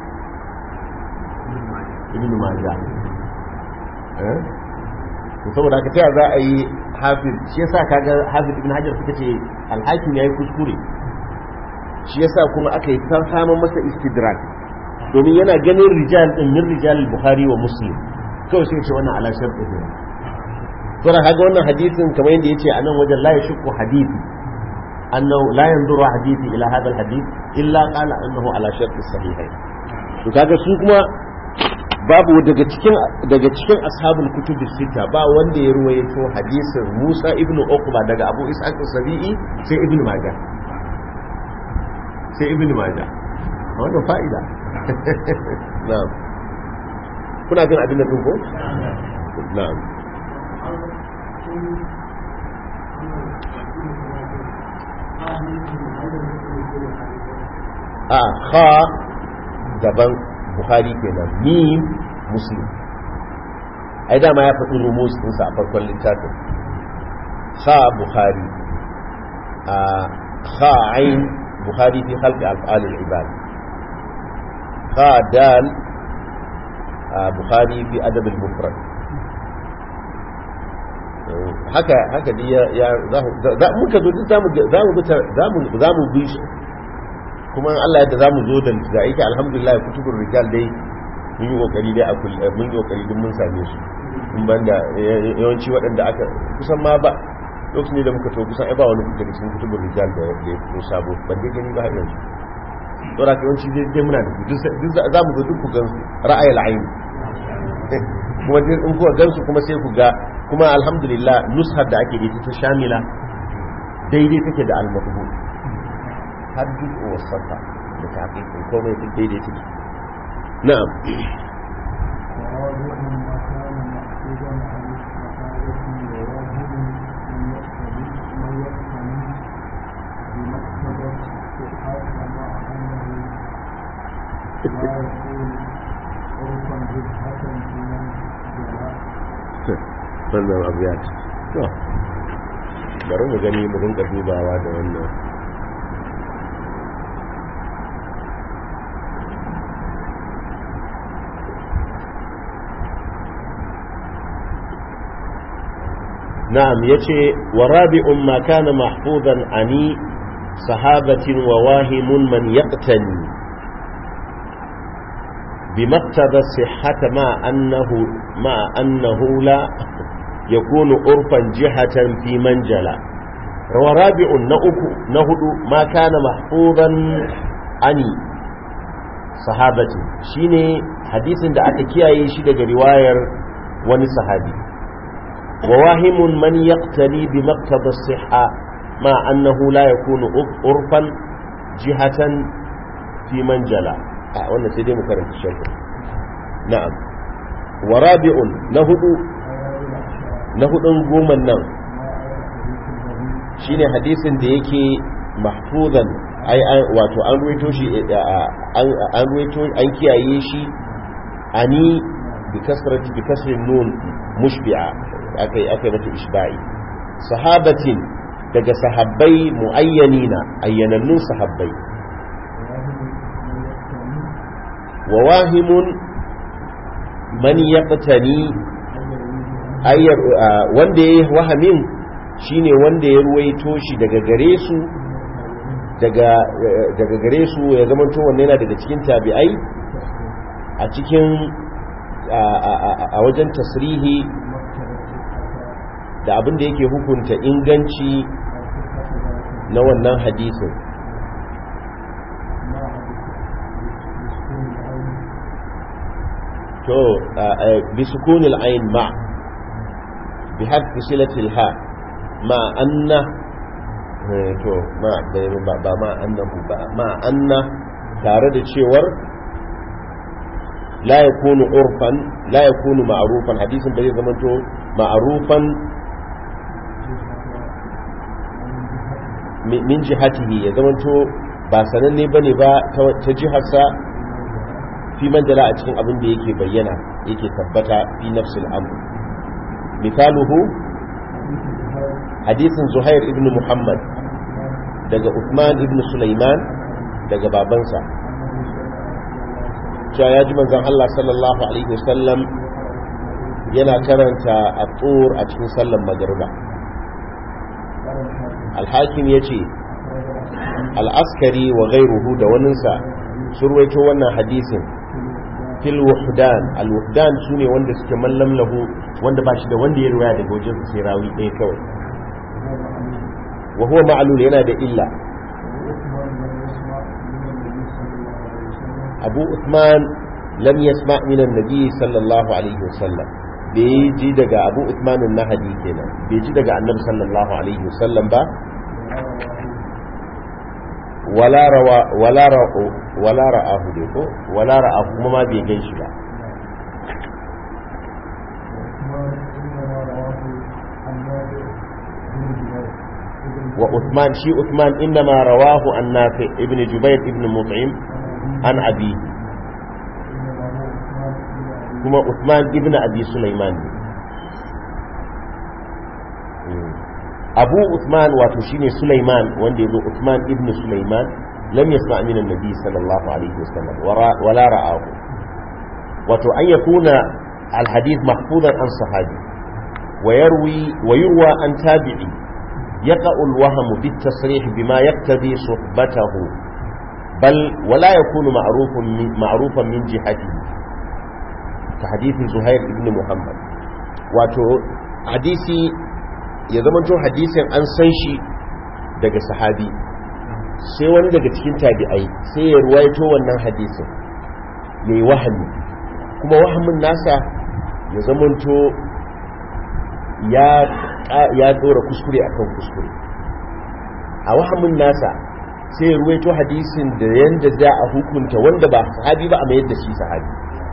ibn majah eh to saboda haka ta za a yi hafiz shi yasa kaga hafiz ibn hajar suka ce al-hakim yayi kuskure shi yasa kuma aka yi samun masa istidrak domin yana ganin rijal din min rijal bukhari wa muslim kawai sai ce wannan ala shartu ne to da kaga wannan hadisin kamar yadda yace a nan wajen la yashku hadisi annahu la yanzuru hadisi ila hadha alhadith illa qala annahu ala shartu sahihain to kaga su kuma babu daga cikin daga cikin ashabul kutub sita ba wanda ya ruwaito hadisin Musa ibnu Uqba daga Abu Ishaq as-Sabi'i sai ibnu Majah sai ibnu Majah wannan fa'ida na'am kuna jin abin da din ko na'am a kha gaban bukhari kenan mim muslim ai dama ya faɗi rumus ɗinsa a farkon littafin kha bukhari a kha ain bukhari fi khalqi af'al al-ibad kha dal bukhari fi adab al-mufrad haka haka dai ya za muka zo duk zamu zamu zamu zamu bi shi kuma Allah yadda zamu zo da da yake alhamdulillah kutubur rijal dai mun yi kokari dai a mun yi kokari din mun same su in banda yawanci waɗanda aka kusan ma ba lokacin ne da muka to kusan ai ba wani daga cikin kutubur rijal da ya fito sabo ban dai gani ba har yanzu to da yawanci dai dai muna da duk duk zamu zo duk ku gan su ra'ayil ayn kuma dai in kuka gan su kuma sai ku ga kuma alhamdulillah nushar da ake da ta shamila daidai take da al-maqbul har juz'u wasafa da taqiqin komai duk daidai take na'am wannan abu ya ci to bari mu gani mu rinka dubawa da wannan na'am yace wa rabi'un ma kana mahfuzan ani sahabatin wa wahimun man yaqtani بمقتضى الصحة مع أنه مع أنه لا يكون عرفا جهة في منجلة ورابع نهد ما كان محفوظا عن صحابة شيني حديث da aka kiyaye shi daga riwayar wani sahabi وواهم من يقتني بمقتضى الصحة مع أنه لا يكون عرفا جهة في منجلة wannan sai dai mu karanta sharhi na'am wa rabi'un na hudu na hudun goman nan shine hadisin da yake mahfuzan ai wato an ruwaito shi an ruwaito an kiyaye shi ani bi kasrati bi kasrin nun mushbi'a akai akai mata ishba'i sahabatin daga sahabbai muayyanina ayyanannun sahabbai وواهم من يقتني ayyar wanda ya yi wahamin shine wanda ya ruwaito shi daga gare su daga gare su ya zamanto wanne yana daga cikin tabi'ai a cikin a wajen tasrihi da abin da yake hukunta inganci na wannan hadisin to bi sukunil ayn ma bi hadfi silatil ha ma anna to ma ba ma annahu ba ma anna tare da cewar la yakunu urfan la yakunu ma'rufan hadisin bai zama to ma'rufan min jihatihi ya zama to ba sananne bane ba ta jiharsa fi manjala a cikin abin da yake bayyana yake tabbata fi nafsil amr misaluhu hadisin zuhair ibn muhammad daga Uthman ibn sulaiman daga babansa cewa ya ji manzon Allah sallallahu alaihi wasallam yana karanta at-tur a cikin sallar magriba al-hakim yace al-askari wa ghayruhu da waninsa surwaito wannan hadisin fil wuhdan al wuhdan sune wanda suke mallam lahu wanda ba shi da wanda ya riwaya daga wajen sai rawi ɗaya kawai wa huwa ma'lul yana da illa abu uthman lam yasma min annabi sallallahu alaihi wasallam bai ji daga abu uthman an-nahdi kenan bai ji daga annabi sallallahu alaihi wasallam ba wala rawa wala ra'u wala ra'ahu dai ko wala ra'ahu kuma ma bai gan shi ba wa Uthman shi Uthman innama rawahu an Nafi ibn Jubayr ibn Mut'im an Abi kuma Uthman ibn Abi Sulaiman Abu Uthman wato shine Sulaiman wanda yazo Uthman ibn Sulaiman lam yasma' min an-nabi sallallahu alaihi wasallam wala ra'ahu wato an yakuna al-hadith mahfuzan an sahabi wa yarwi wa yurwa an tabi'i يقع الوهم بالتصريح بما يقتضي صحبته بل ولا يكون معروف من معروفا من جهته كحديث زهير بن محمد wato hadisi ya zamanto hadisin an san shi daga sahabi sai wani daga cikin tabi'ai sai ya ruwaito wannan hadisin ya yi wahami kuma wahamin nasa ya zamanto ya ya dora kuskure akan kuskure a wahamin nasa sai ruwaito hadisin da yanda za a hukunta wanda ba sahabi ba a mayar da shi sahabi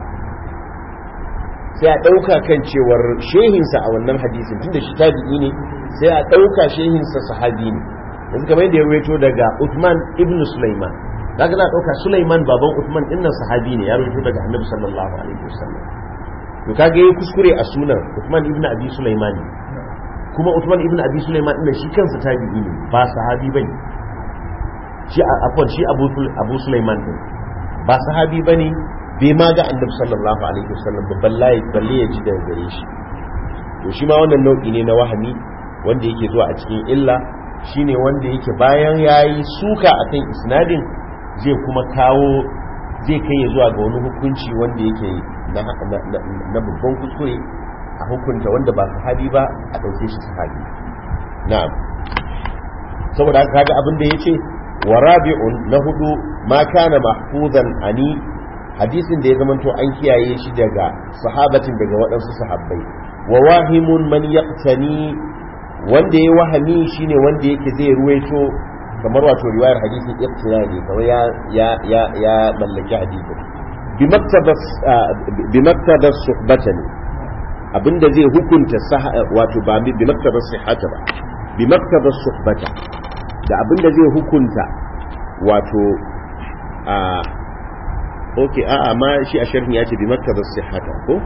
sai a ɗauka kan cewar shehinsa a wannan hadisin tunda shi tabi'i ne sai a ɗauka shehinsa sahabi ne yanzu kamar yadda ya ruwaito daga Uthman ibn Sulaiman daga za a ɗauka Sulaiman baban Uthman ɗinnan sahabi ne ya ruwaito daga Annabi sallallahu alaihi wasallam to kage yayi kuskure a sunan Uthman ibn Abi Sulaiman kuma Uthman ibn Abi Sulaiman din shi kansa tabi'i ne ba sahabi bane shi afwan shi Abu Abu Sulaiman din ba sahabi bane bai ma ga Annabi sallallahu alaihi wasallam babban layi balle ya ji daga gare shi to shi ma wannan nau'i ne na wahami wanda yake zuwa a cikin illa shine wanda yake bayan yayi suka akan isnadin zai kuma kawo zai kai ya zuwa ga wani hukunci wanda yake na babban kuskure a hukunta wanda ba sahabi ba a ɗauke shi sahabi na'am saboda haka kaga abin da yace wa rabi'un na hudu ma kana mahfuzan ani hadisin da ya zamanto an kiyaye shi daga sahabatin daga waɗansu sahabbai wa wahimun man yaqtani wanda ya wahami shine wanda yake zai ruwaito kamar wato riwayar hadisin iqtina ne kamar ya ya ya ya mallaki hadisin bi maktabas bi maktabas suhbatan abinda zai hukunta wato ba bi maktabar sihhata ba bi maktabar suhbata da abinda zai hukunta wato a okay a a ma shi a sharhi ya ce bi maktabar sihhata ko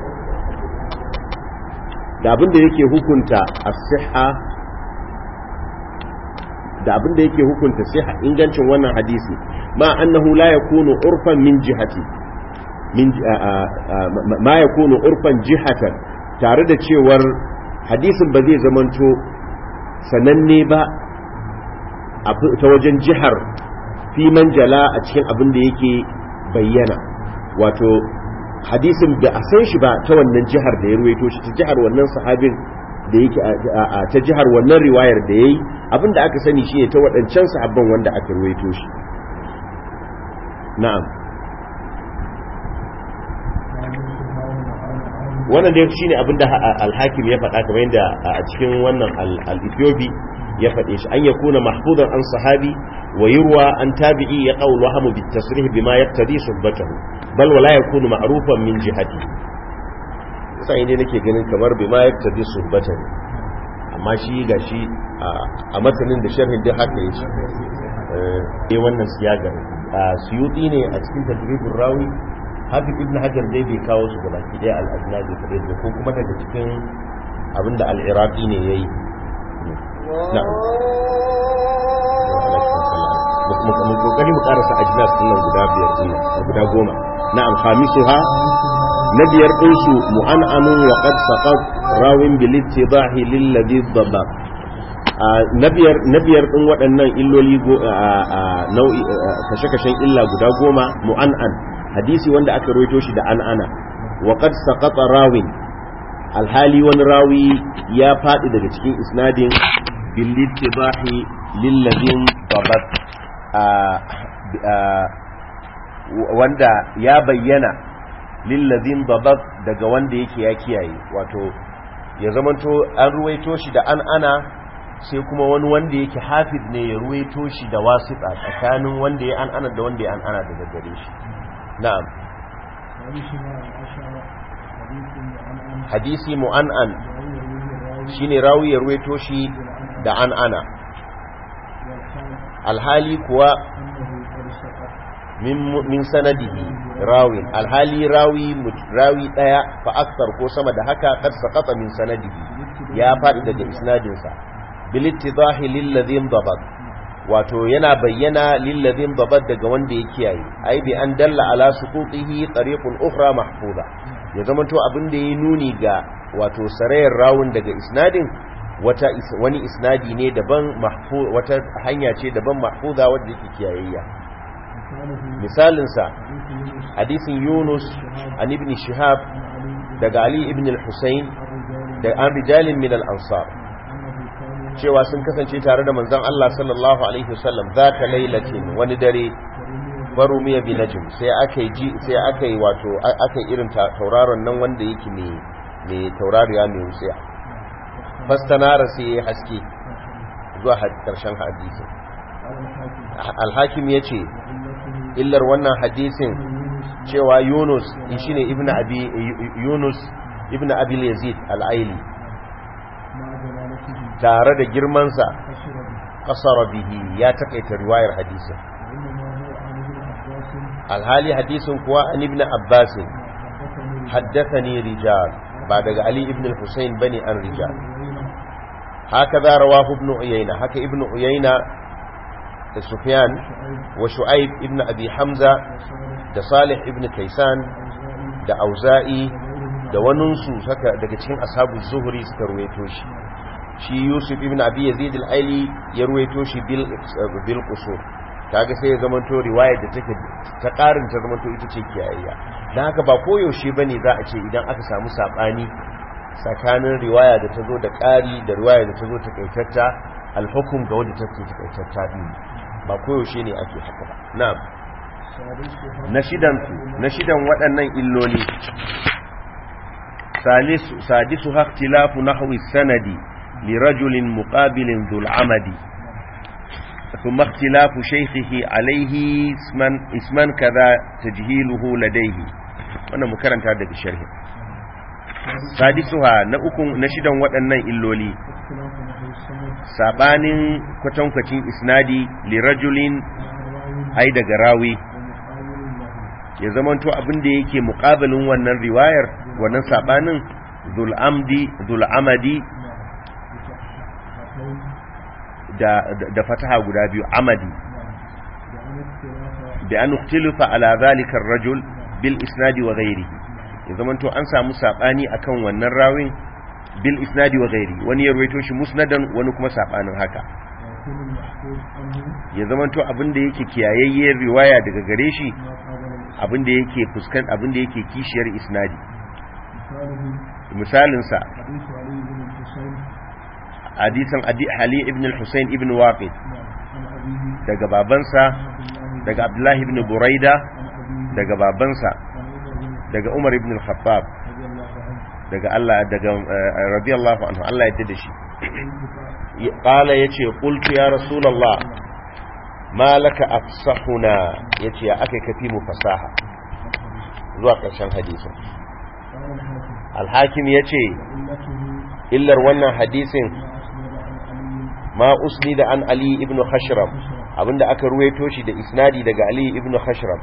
da abinda yake hukunta as-sihha da abinda yake hukunta sihha ingancin wannan hadisi ma annahu la yakunu urfan min jihati min ma yakunu urfan jihatan tare da cewar hadisin ba zai zamanto sananne ba ta wajen jihar fi manjala a cikin abin da yake bayyana wato hadisin da a san shi ba ta wannan jihar da ya ruwaito shi ta jihar wannan sahabin da yake ta jihar wannan riwayar da ya yi abin da aka sani shi ne ta waɗancan sahabban wanda aka ruwaito shi na'am wannan dai shine abinda al-hakim ya faɗa kamar yadda a cikin wannan al-ethiopi ya faɗe shi an yakuna mahfuzan an sahabi wa yurwa an tabi'i ya qawl wahamu bit tasrih bima yaqtadi suhbatahu bal wala yakunu ma'rufan min jihati sai ne nake ganin kamar bima yaqtadi suhbatahu amma shi gashi a matanin da sharhin da haka yake eh wannan siyagar suyuti ne a cikin tadribur rawi hafiz ibn hajar dai bai kawo su ga baki daya al-ajnabi kadai ko kuma daga cikin abinda al-iraqi ne yayi na mu kokari mu karasa ajnas din nan guda biyar din guda goma na'am khamisuha na biyar din su mu'an'amun wa qad saqat rawin bil ittibahi lil ladhi dhabba na biyar na biyar din waɗannan illoli nau'i kashe-kashen illa guda goma mu'an'an hadisi wanda aka rawaito shi da an'ana wa qad saqata rawin alhali wani rawi ya faɗi daga cikin isnadin bil ittibahi lil ladhi dhabba wanda ya bayyana lillazin babab daga wanda yake ya kiyaye wato ya zamanto an ruwaito shi da an ana sai kuma wani wanda yake hafiz ne ya ruwaito shi da wasiƙa tsakanin wanda ya an ana da wanda ya an ana daga gare shi na'am hadisi mu'an'an shine rawi ya ruwaito shi da an ana alhali kuwa min sanadihi rawin alhali rawi rawi daya fa aksar ko sama da haka kad saqata min sanadihi ya fadi daga isnadin sa bil ittidahi lil ladhin dabat wato yana bayyana lil ladhin dabat daga wanda ya kiyaye ai bi an dalla ala suqutihi tariqun ukhra mahfuza ya zama to abin da ya nuni ga wato sarayar rawun daga isnadin wata wani isnadi ne daban mahfuz wata hanya ce daban mahfuza wanda yake kiyayayya misalinsa hadisin yunus an ibn shihab daga ali ibn al-husayn da an rijalin min al-ansar cewa sun kasance tare da manzon Allah sallallahu alaihi wasallam zata lailatin wani dare farumiya bi najm sai aka ji sai aka yi wato aka irin tauraron nan wanda yake ne ne taurariya mai wutsiya fastanara sai ya haske zuwa karshen hadisin al-hakim yace illar wannan hadisin cewa Yunus shine ibn abi Yunus ibn Abi Yazid al-Aili tare da girmansa kasara bihi ya takaita riwayar hadisin alhali hadisin kuwa an ibn Abbas haddathani rijal ba daga Ali ibn al-Husayn bane an rijal hakaza rawahu ibn Uyayna haka ibn Uyayna da Sufyan wa Shu'aib ibn Abi Hamza da Salih ibn Kaysan da Auza'i da waninsu saka daga cikin ashabu zuhri suka ruwaito shi shi Yusuf ibn Abi Yazid al-Aili ya ruwaito shi bil bil qusur kaga sai ya zamanto riwayar da take ta karin ta zamanto ita ce kiyayya dan haka ba koyaushe bane za a ce idan aka samu sabani tsakanin riwaya da ta zo da ƙari da riwaya da ta zo ta kaitatta alhukum ga wadda take ta kaitatta din ba koyaushe ne ake haka ba na'am na shidan na shidan waɗannan illoli salisu sadisu ikhtilafu nahwi sanadi li rajulin muqabilin dhul amadi ثم اختلاف شيخه عليه اسما اسما كذا تجهيله لديه wannan mu karanta daga sharhi sadisuha na uku na shidan waɗannan illoli sabanin kwatankwacin isnadi li rajulin ai daga rawi ya zamanto abin da yake muqabilin wannan riwayar wannan sabanin dhul amdi dhul amadi da da fataha guda biyu amadi bi an ukhtilafa ala zalika ar-rajul bil isnadi wa ghairihi ya zamanto an samu sabani akan wannan rawin bil isnadi wa ghairi wani ya rawaito shi musnadan wani kuma sabanin haka ya zamanto abinda yake kiyayayyar riwaya daga gare shi abinda yake fuskan abinda yake kishiyar isnadi misalin sa hadisan Ali ibn al-Husayn ibn Waqid daga babansa daga Abdullahi ibn Buraida daga babansa daga Umar ibn al-Khattab daga Allah daga radiyallahu anhu Allah ya da shi qala yace qultu ya rasulullah ma laka afsahuna yace ya akai kafi mu fasaha zuwa karshen hadisin al-hakim yace illar wannan hadisin ma usnida an ali ibn khashram abinda aka ruwaito shi da isnadi daga ali ibn khashram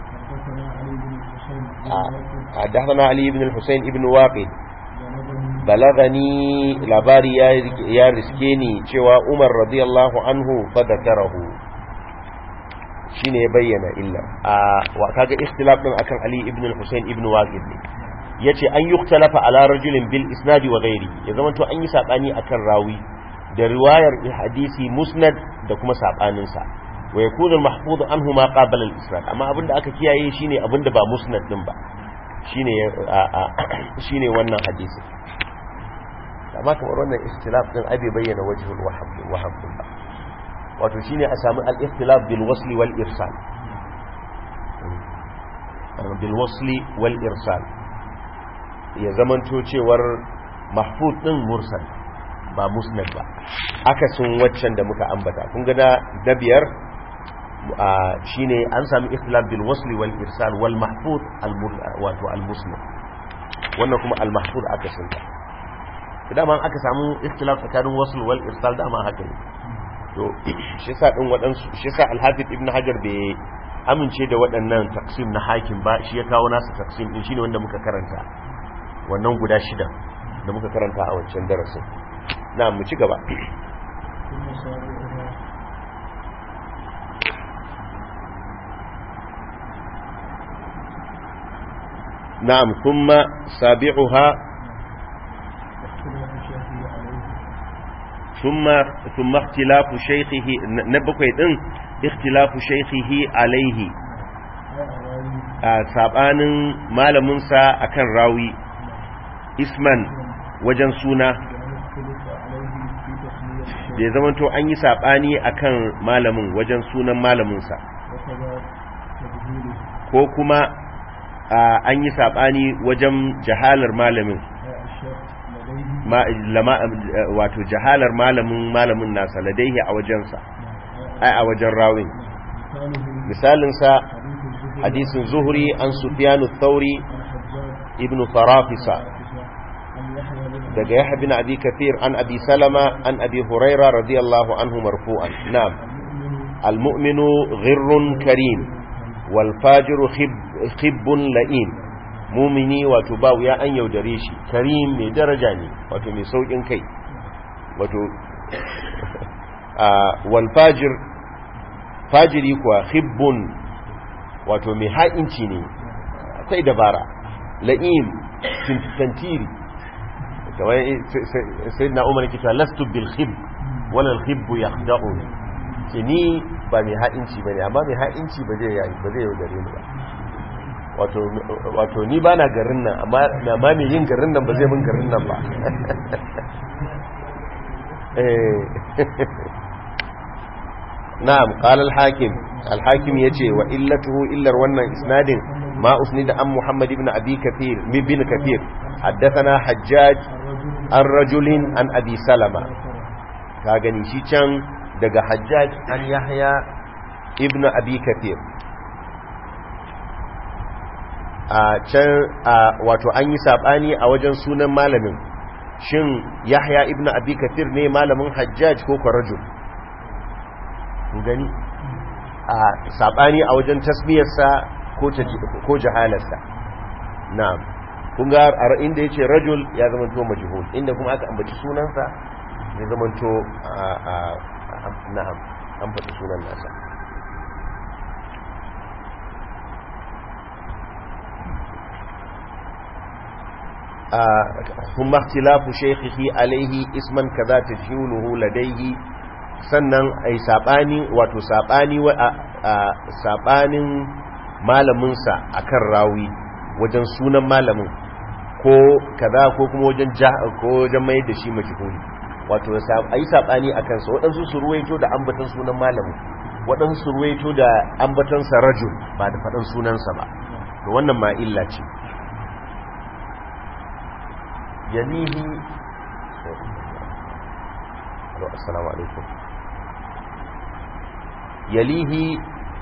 حدثنا علي بن الحسين ابن واقد بلغني لباري يا رسكيني cewa Umar radiyallahu anhu fadakarahu shine ya bayyana illa a wa kaga ikhtilaf din akan Ali ibn al-Husayn ibn Waqid ne yace an yuktalafa ala rajulin bil isnadi wa ghairi ya zama to an yi sabani akan rawi da riwayar hadisi musnad da kuma sabanin sa wa yakunu al-mahfuz anhu ma qabala al-isnad amma abinda aka kiyaye shine abinda ba musnad din ba shine shine wannan hadisi amma kamar wannan ikhtilaf din abi bayyana wajhul wahab wahab ba wato shine a samu al-ikhtilaf bil wasli wal irsal bil wasli wal irsal ya zamanto cewar mahfuz din mursal ba musnad ba akasin waccan da muka ambata kun ga na biyar shine an sami ikhtilaf bil wasli wal irsal wal mahfuz wato al musnad wannan kuma al mahfuz akasin ta dama aka samu ikhtilaf tsakanin wasl wal irsal dama haka ne to shi yasa din waɗansu shi yasa al-hafiz ibn hajar bai amince da waɗannan taksim na hakim ba shi ya kawo nasa taksim din shine wanda muka karanta wannan guda shida da muka karanta a wancan darasin na mu ci gaba na'am thumma sabi'uha ثم ثم اختلاف شيخه نبكوي دين اختلاف شيخه عليه sabanin malamin sa akan rawi isman wajen suna da ya zama to an yi sabani akan malamin wajen sunan malamin sa ko kuma an yi sabani wajen jahalar malamin wato jahalar malamin malamin nasa ladaihi a wajensa ai a wajen rawin misalinsa hadisin zuhri an sufyanu thauri ibn farafisa daga yahya bin abi kathir an abi salama an abi huraira radiyallahu anhu marfu'an na'am almu'minu ghirrun karim wal fajiru khibbun la'in mumini wato ba wuya an yaudare shi karim mai daraja ne wato mai saukin kai wato wal fajir fajiri kuwa khibbun wato mai ha'inci ne akwai dabara la'im tantiri kamar sai na umar kita lastu bil khib wala al khibbu yakhda'un ce ni ba mai ha'inci bane amma mai ha'inci ba zai ba zai yaudare ni ba wato ni ba na garin nan amma mai yin garin nan ba zai mun garin nan ba na'am qala al-hakim al-hakim yace wa illatuhu illar wannan isnadin ma usnida an muhammad ibn abi kathir bin kathir haddathana hajjaj an rajulin an abi salama ka gani shi can daga hajjaj an yahya ibn abi kathir a can wato an yi sabani a wajen sunan malamin shin yahya ibn abi kathir ne malamin hajjaj ko kwarajul gani a sabani a wajen tasmiyarsa ko jahalarsa na'am kun ga inda yace rajul ya zama to majhul inda kuma aka ambaci sunansa ya zama to na'am an faɗi sunan nasa ثم اختلاف شيخه عليه اسما كذا تجهوله لديه sannan ai sabani wato sabani wa sabanin malaminsa akan rawi wajen sunan malamin ko kaza ko kuma wajen ko wajen mai da shi majhuli wato ai sabani akan sa wadansu su ruwaito da ambatan sunan malamin wadansu su ruwaito da ambatan sa rajul ba da fadan sunansa ba to wannan ma illa ce yalihi assalamu alaikum yalihi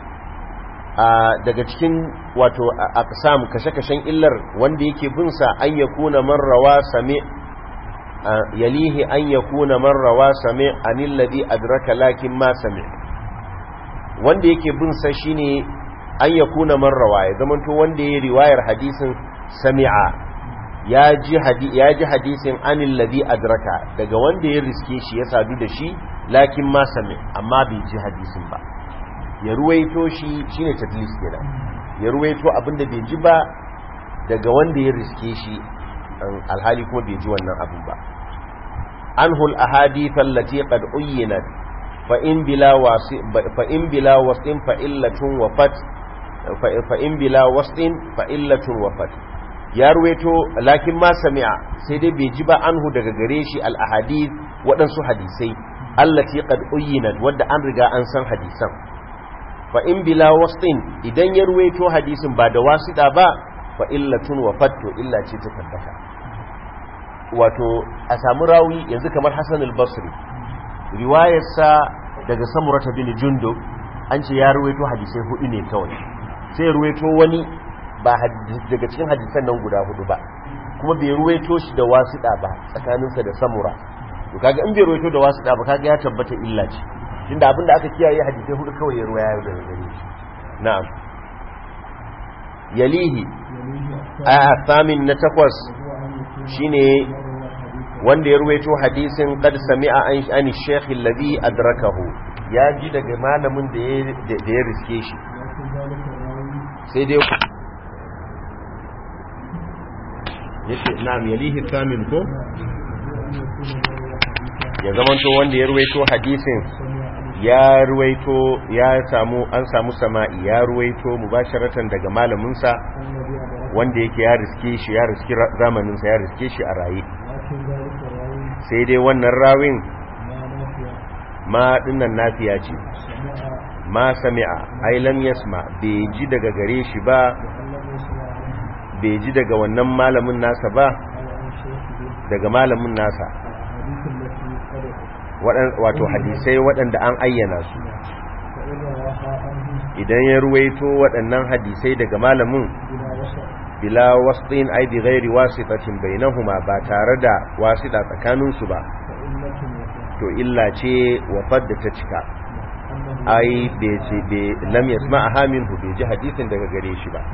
daga cikin wato aqsam kashe-kashen illar wanda yake bin sa an yakuna man rawa sami yalihi an yakuna man rawa sami anil ladhi adraka lakin ma sami wanda yake bin sa shine an yakuna man rawa ya zamanto wanda yayi riwayar hadisin sami'a ya ji hadisin anil ladhi adraka daga wanda ya riske shi ya sadu da shi lakin ma sami amma bai ji hadisin ba ya ruwaito shi shine tadlis kenan ya ruwaito abinda bai ji ba daga wanda ya riske shi alhali kuma bai ji wannan abin ba anhu al-ahadith allati qad uyyinat fa in bila wasi fa in bila wasin fa illatun wafat fa in bila wasin fa illatun wafat ya ruwaito lakin ma sami'a sai dai bai ji ba anhu daga gare shi al-ahadith waɗansu hadisai allati qad uyyinat wadda an riga an san hadisan fa in bila wasin idan ya ruwaito hadisin ba da wasida ba fa illatun wafat to illa ce ta tabbata wato a samu rawi yanzu kamar Hassan al-Basri riwayarsa daga Samurata bin Jundub an ce ya ruwaito hadisai hudu ne kawai sai ruwaito wani ba daga cikin hadisan nan guda hudu ba kuma bai ruwaito shi da wasiɗa ba tsakaninsa da Samura to kaga in bai ruwaito da wasiɗa ba kaga ya tabbata illa ce tunda abinda aka kiyaye hadisai hudu kawai ya ruwaya daga gare shi na'am yalihi a thamin na takwas shine wanda ya ruwaito hadisin qad sami'a an an shaykh alladhi adrakahu ya ji daga malamin da ya riske shi sai dai yace na'am yalihi thamin ko ya zamanto wanda ya ruwaito hadisin ya ruwaito ya samu an samu sama'i ya ruwaito mubasharatan daga malaminsa wanda yake ya riske shi ya riske zamaninsa ya riske shi a raye sai dai wannan rawin ma dinnan nafiya ce ma sami'a ai lam yasma bai ji daga gare shi ba bai ji daga wannan malamin nasa ba daga malamin nasa wato hadisai waɗanda an ayyana su idan ya ruwaito waɗannan hadisai daga malamin bila wasɗin ai bi ghairi wasitatin bainahuma ba tare da wasita tsakaninsu ba to illa ce wafar da ta cika ai bai ce bai lam yasma'aha minhu bai ji hadisin daga gare shi ba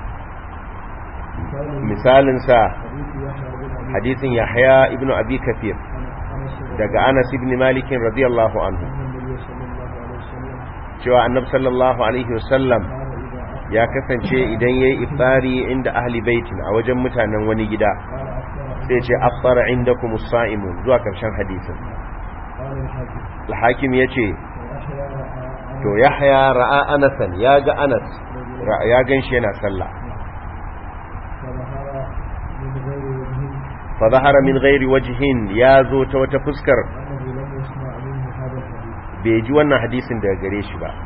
misalin sa hadisin Yahya ibn Abi Kathir daga Anas ibn Malik radiyallahu anhu cewa annabi sallallahu alaihi wasallam ya kasance idan yayi iftari inda ahli baitin a wajen mutanen wani gida sai ce afṭara indakum as-sa'imun zuwa karshen hadisin al-hakim yace to yahya ra'a anasan ya ga anas ya ganshi yana sallah fa zahara min ghairi wajhin ya zo ta wata fuskar bai ji wannan hadisin daga gare shi ba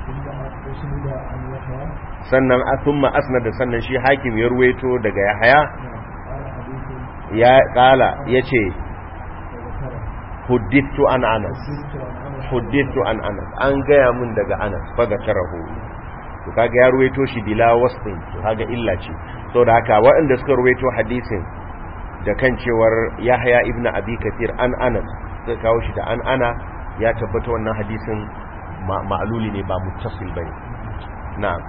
sannan a thumma asnada sannan shi hakim ya ruwaito daga yahya ya kala yace huddithu an anas huddithu an anas an gaya mun daga anas faga tarahu to kaga ya ruwaito shi bila wasfin to kaga illa ce saboda haka waɗanda suka ruwaito hadisin da kan cewar yahya ibn abi kathir an anas suka kawo shi da an ana ya tabbata wannan hadisin ma'luli ne ba muttasil bane na'am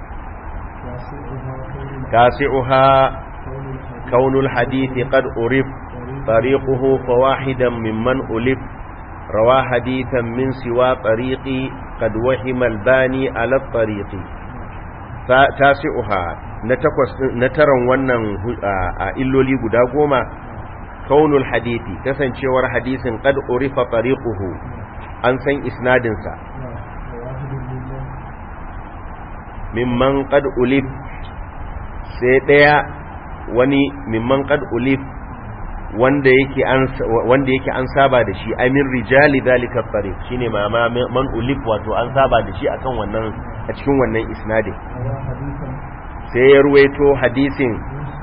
tasi'uha kaunul hadithi qad urif طريقه فواحدا ممن ألف روى حديثا من سوى طريقي قد وهم الباني على الطريق تاسعها نترى ونن إلولي قداغوما كون الحديث كسن شور حديث قد أرف طريقه أنسان إسنادنسا ممن قد ألف سيديا wani mimman qad ulif wanda yake an wanda yake an saba da shi amin rijali zalika tariq shine ma man ulif wato an saba da shi akan wannan a cikin wannan isnadin sai ya ruwaito hadisin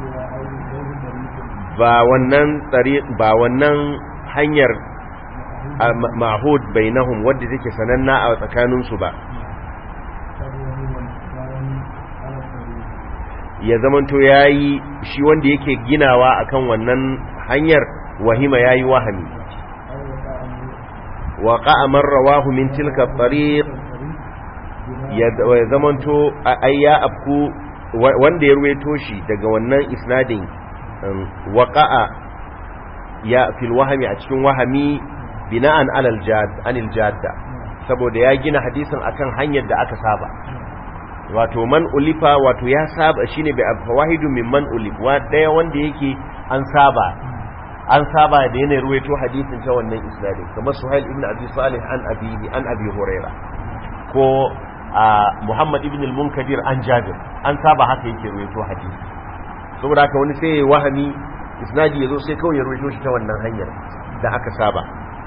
ba wannan tariq ba wannan hanyar mahud bainahum wanda take sananna a tsakanin su ba ya zamanto yayi shi wanda yake ginawa akan wannan hanyar wahima yayi wahami wa qa'amar rawahu min tilka tariq ya zamanto ayya abku wanda ya ruwaito shi daga wannan isnadin waqa'a ya fil wahami a cikin wahami bina'an alal jad anil jadda saboda ya gina hadisin akan hanyar da aka saba wato man ulifa wato ya saba shine bi fawahidu min man ulif wa daya wanda yake an saba an saba da yana ruwaito hadisin ta wannan isnadin kamar suhail ibn abi salih an abihi an abi huraira ko muhammad ibn al-munkadir an jabir an saba haka yake ruwaito hadisi saboda haka wani sai wahami isnadi yazo sai kawai ya ruwaito shi ta wannan hanyar da aka saba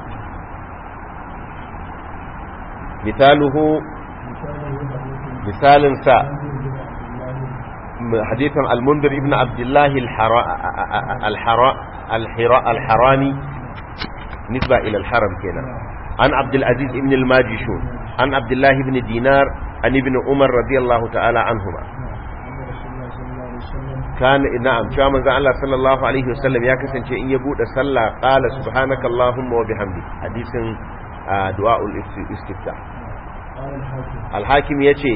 misaluhu misalin sa hadithan al-mundir ibn abdullah al-harani nisba ila al-haram kenan an abdul aziz ibn al-majishun an abdullah ibn dinar an ibn umar radiyallahu ta'ala anhuma كان نعم شو من الله صلى الله عليه وسلم يا كسنce in ya bude sallah qala subhanaka allahumma wa bihamdik hadisin du'a al-istiftah al-hakim yace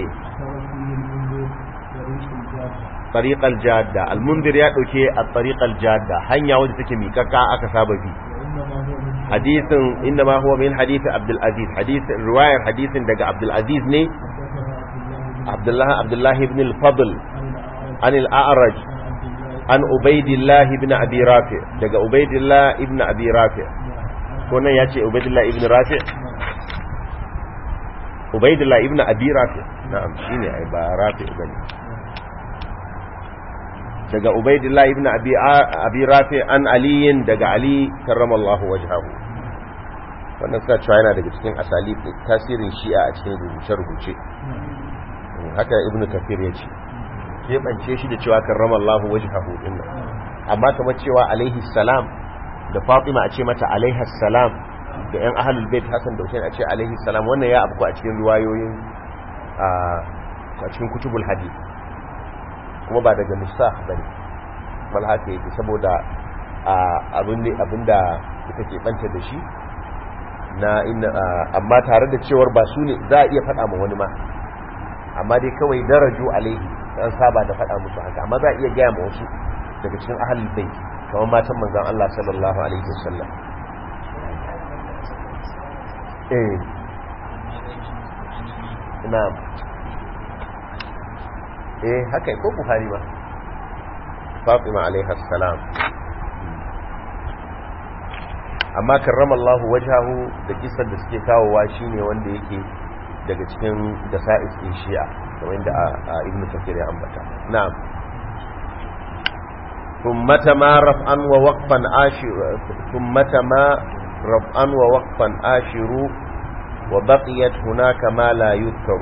طريق الجاده المنذر ya dauke at-tariq al-jadda hanya wanda take mikaka aka saba bi hadisin inma huwa min hadith abdul aziz hadith riwayar hadisin daga abdul aziz ne abdullah abdullah ibn al-fadl عن الأعرج عن عبيد الله بن أبي رافع دقى عبيد الله ابن أبي رافع كنا ياتي عبيد الله ابن رافع عبيد الله ابن أبي رافع نعم شيني أبا رافع بني دقى عبيد الله ابن أبي, أبي رافع عن علي دقى علي كرم الله وجهه wannan suna cewa yana daga cikin asali tasirin shi'a a cikin rubuce-rubuce haka ibnu kafir ya ce keɓance shi da cewa karrama Allahu wajhahu din nan amma kamar cewa alaihi salam da Fatima a ce mata alaihi salam da ƴan ahlul bait Hassan da Hussein a ce alaihi salam wannan ya abu a cikin riwayoyin a cikin kutubul hadith kuma ba daga nusakh bane bal haka yake saboda abin ne abinda suka ke banta da shi na inna amma tare da cewar ba su ne za a iya faɗa ma wani ma amma dai kawai daraju alaihi an saba da faɗa musu haka amma za a iya gaya ma wasu daga cikin ahalul bai kamar matan manzon Allah sallallahu alaihi wasallam eh na'am eh haka ko Buhari ba Fatima alaiha salam amma karrama Allah wajahu da kisan da suke kawowa shine wanda yake daga cikin dasa'is din shi'a kamar yadda ibn kafir ya ambata na'am ثمة ما رفعا ووقفا آشر ثمة ما رفعا ووقفا آشر وبقيت هناك ما لا يذكر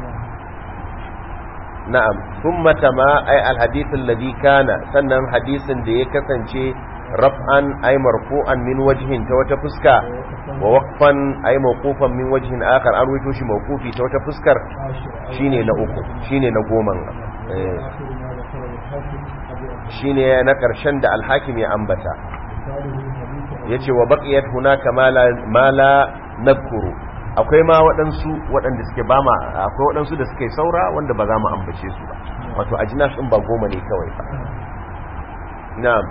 نعم ثمة ما أي الحديث الذي كان سنن حديث دي كسنشي رفعا أي مرفوعا من وجه توتفسكا ووقفا أي موقوفا من وجه آخر أرويتوش موقوفي توتفسكر شيني نأوكو شيني نقوما shine na ƙarshen da alhakim ya ambata ya ce wa baƙiyar hunaka ma la nadkuru akwai ma waɗansu waɗanda suke ba ma akwai waɗansu da suke saura wanda ba za mu ambace su ba wato ajinas ɗin ba goma ne kawai ba na'am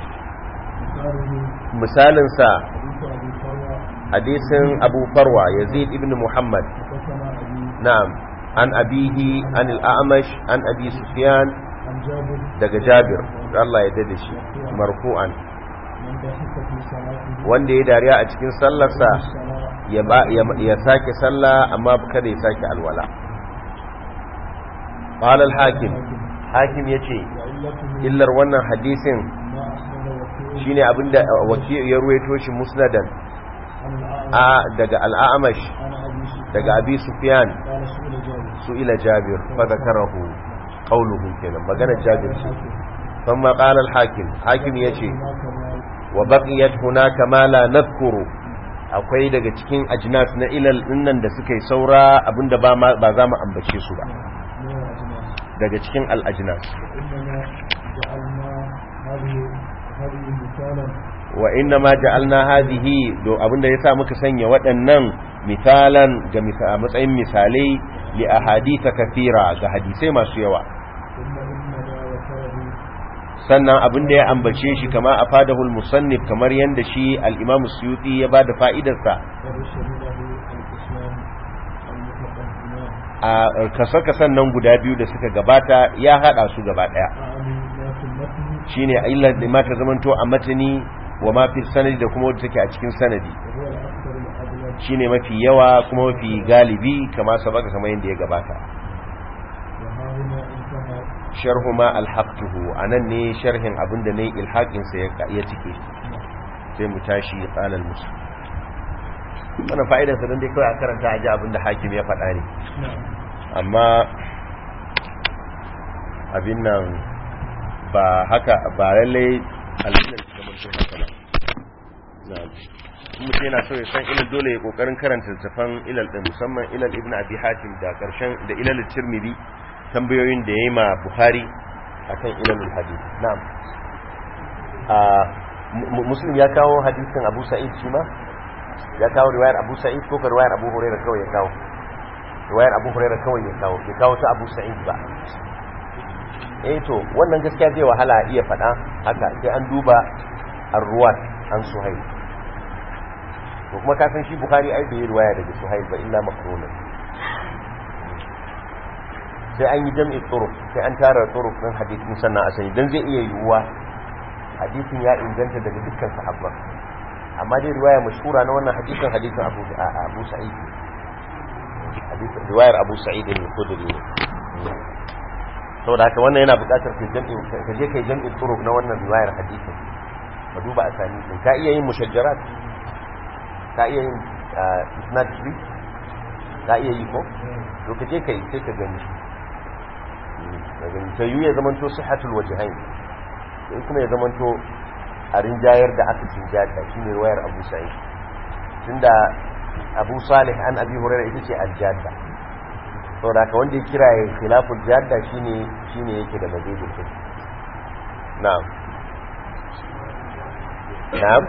misalinsa hadisin abu farwa yazid ibn muhammad na'am an abihi an al'amash an abi sufyan daga jabir Allah ya dade shi marfu'an wanda ya dariya a cikin sallarsa ya sake sallah amma kada ya sake alwala qala al-hakim hakim yace illar wannan hadisin shine abinda waki ya ruwaito shi musnadan a daga al-a'mash daga abi sufyan su ila jabir fa zakarahu qawluhu kenan magana jabir ce thumma qala al-hakim hakim yace wa baqiyat hunaka ma la nadhkuru akwai daga cikin ajnas na ilal dinnan da suka yi saura abinda ba ba za mu ambace su ba daga cikin al-ajnas wa inna ma ja'alna hadhihi do abinda yasa muka sanya waɗannan misalan ga matsayin misalai li ahadith kathira ga hadisai masu yawa sannan abin da ya ambace shi kama a fadahul musannif kamar yadda shi al'imamu suyuti ya ba da fa'idarsa a kasa-kasan nan guda biyu da suka gabata ya hada su gaba daya أعني ما في المتن shine illar da ma ta zamanto a matani wa ma fi sanadi da kuma wadda take a cikin sanadi وهو الأكثر الأغلب shine mafi yawa kuma mafi galibi kama sabaka kamar yadda ya gabata وها هنا انتهى sharhu ma alhaqtuhu anan ne sharhin abinda ne ilhaqin sa ya ya cike sai mu tashi qala al-muslim wannan fa'idar sa dan dai kawai a karanta a ji abinda hakim ya faɗa ne نعم amma abin nan ba haka ba lallai alilal su zama sun haka ba na'am in mutum yana so ya san ilal dole ya kokarin karanta littafan ilal din musamman ilal ibn abi hatim da karshen da ilal tirmidhi tambayoyin da yayi ma buhari akan ilalul hadith na'am a mu- muslim ya kawo hadisin abu sa'id shi ma ya kawo riwayar abu sa'id ko ka riwayar abu hurairah kawai ya kawo riwayar abu hurairah kawai ya kawo ya kawo ta abu sa'id ba eh to wannan gaskiya zai wahala a iya faɗa haka sai an duba ar-ruwat an suhail to kuma ka san shi bukhari ai bai yi riwaya daga suhail ba illa makruna sai an yi jam'i turuq sai an tara turuq din hadisin sannan a sani dan zai iya yiwuwa hadisin ya inganta daga dukkan sahabban amma dai riwaya mashhura na wannan hadisin hadisin Abu Abu Sa'id hadisin riwayar Abu Sa'id al-Khudri ne saboda haka wannan yana buƙatar kai jam'i ka je kai jam'i turuq na wannan riwayar hadisin ka duba asani din ka iya yin mushajjarat ka iya yin isnad tree ka iya yi ko to ka je kai sai ka gani ka gani sai yu ya zamanto sihhatul wajhain sai kuma ya zamanto a rinjayar da aka cinjata shine riwayar Abu Sa'id tunda Abu Salih an Abi Hurairah ita ce al-jadda saboda haka wanda ya kira ya khilaful jadda shine shine yake da mazidin su na'am na'am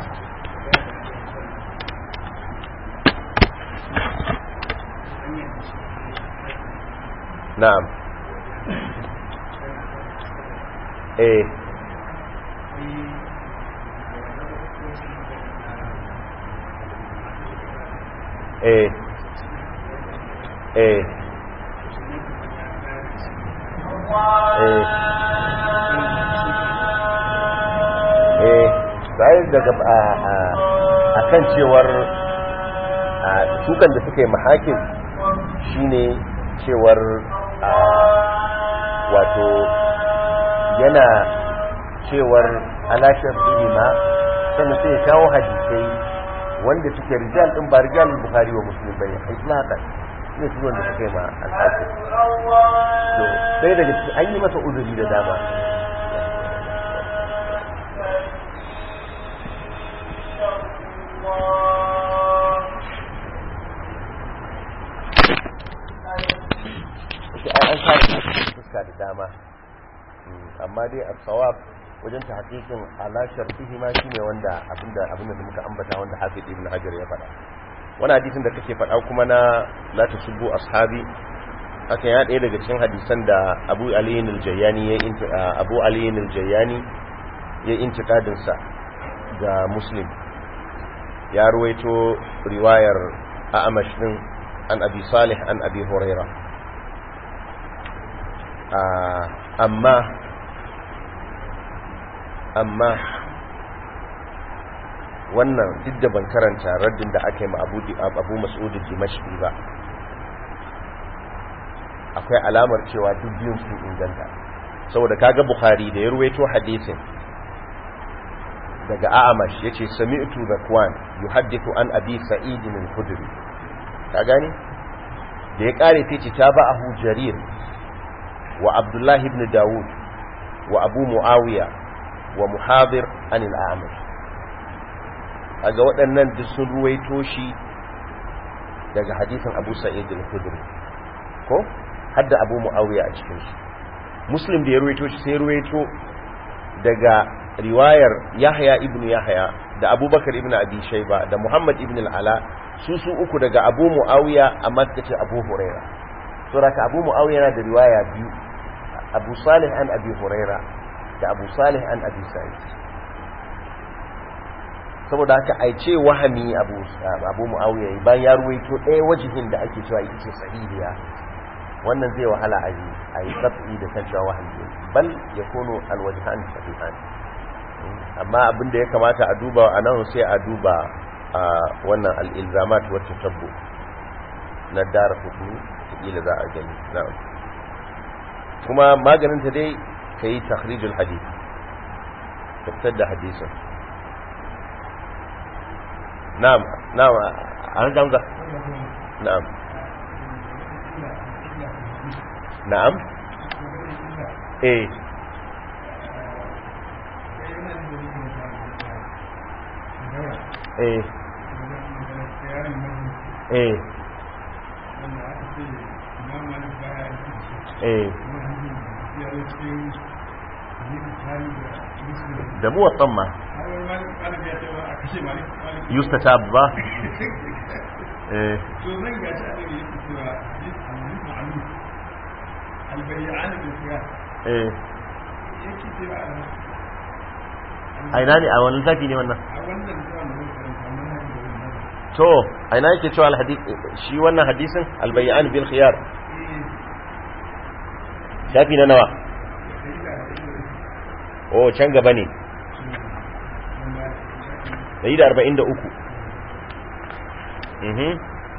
na'am eh eh eh eh eh sai daga a kan cewar sukan da suka yi mahakin shine cewar wato yana cewar alashar ilima sannan sai ya kawo hadisai wanda suke rijal din ba rijal bukhari wa muslim bane itlaqan ne su wanda suke ma al-hakim to sai daga cikin an yi masa uzuri da dama an kare fuska da dama amma dai a tsawab wajen ta hakikin alashar fihi ma shine wanda abinda abinda da muka ambata wanda hafiz ibn hajar ya faɗa wani hadisin da kake faɗa kuma na la tasubbu ashabi haka ya ɗaya daga cikin hadisan da abu aliyin aljayani ya abu aliyin aljayani ya intiqadin sa ga muslim ya ruwaito riwayar a'amash din an abi salih an abi huraira amma amma wannan duk da ban karanta raddin da aka yi ma abu mas'udu dimashqi ba akwai alamar cewa duk biyun sun inganta saboda kaga bukhari da ya ruwaito hadisin daga a'amash yace sami'tu zakwan yuhaddithu an abi sa'id al-khudri ka gane da ya kare sai ta ba ahu jarir wa abdullahi ibn dawud wa abu muawiya wa muhabir an al-a'mash kaga waɗannan duk sun ruwaito shi daga hadisin abu sa'id al-khudri ko hadda abu muawiya a cikin shi muslim da ya ruwaito shi sai ruwaito daga riwayar yahya ibn yahya da abubakar ibn abi shayba da muhammad ibn al-ala su su uku daga abu muawiya amma suka ce abu huraira to raka abu muawiya yana da riwaya biyu abu salih an abi huraira da abu salih an abi sa'id saboda haka ai ce wahami abu abu muawiya bayan ya ruwaito ɗaya wajihin da ake cewa ita ce sahihiya wannan zai wahala a yi a yi tsafi da kan cewa wahayi ne bal ya kono alwajihan sahihan amma abin da ya kamata a duba a nan sai a duba a wannan al'ilzamat wacce tabbo na dara hukumi ila za a gani na'am kuma maganin ta dai ka yi takhrijul hadith ka fitar da hadisin na'am na'am a hamza na'am na'am eh eh eh eh da muwatsan ma yustatab ba eh eh aina ne a wani littafi ne wannan to aina yake cewa alhadith shi wannan hadisin albayyan bil khiyar shafi na nawa oh can gaba ne 143 mhm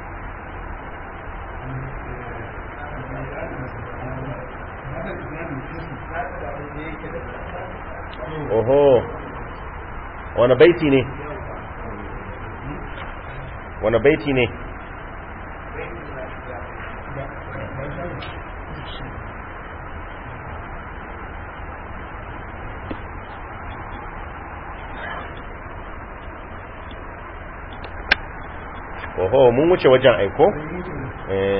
oho wani baiti ne wani baiti ne oho mun wuce wajen aiko eh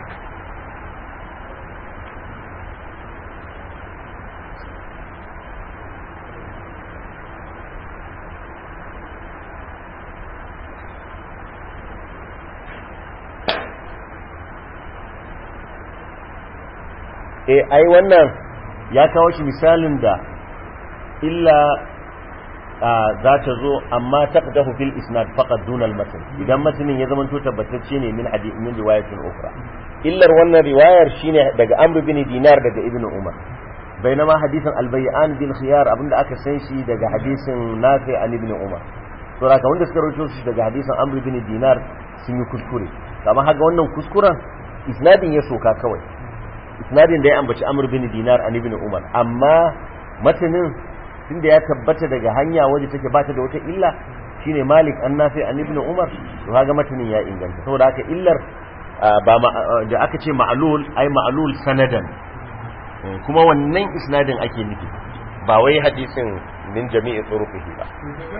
eh ai wannan ya kawo shi misalin da illa za ta zo amma taqdahu fil isnad faqad duna al matn idan matnin ya zama to tabbatacce ne min hadith min riwayatin ukhra illar wannan riwayar shine daga amr bin dinar daga ibnu umar bainama hadisin al bay'an bil khiyar abinda aka san shi daga hadisin nafi an ibnu umar to haka wanda suka rawaito shi daga hadisin amr bin dinar sun yi kuskure kamar haka wannan kuskuren isnadin ya soka kawai isnadin da ya ambaci amr bin dinar an ibn umar amma matanin tunda ya tabbata daga hanya waje take bata da wata illa shine malik an nafi an ibn umar to kaga matanin ya inganta saboda haka illar ba da aka ce ma'lul ai ma'lul sanadan kuma wannan isnadin ake nufi ba wai hadisin min jami'i turuqihi ba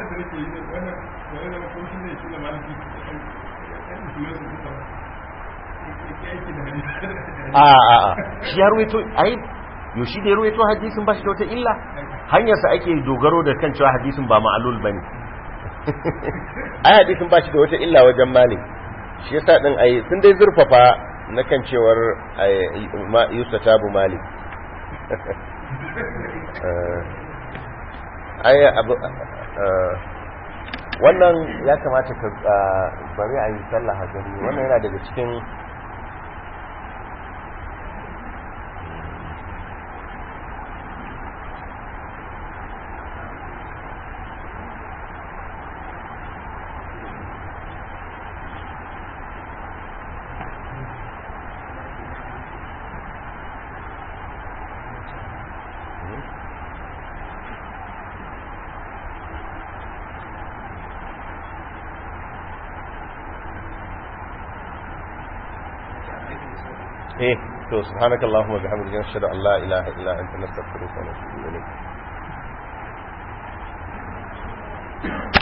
a a a shi ya ruwaito ai yo shi da ya ruwaito hadisin ba shi da wata illa hanyarsa ake dogaro da kan cewa hadisin ba ma'alul ba ne ai hadisin ba shi da wata illa wajen malik shi yasa din ai sun dai zurfafa na kan cewar yusa tabu malik ai abu wannan ya kamata ka bari a yi sallah gani wannan yana daga cikin eh to subhanakallahumma wa bihamdika nashhadu an la ilaha illa anta nastaghfiruka wa natubu ilayk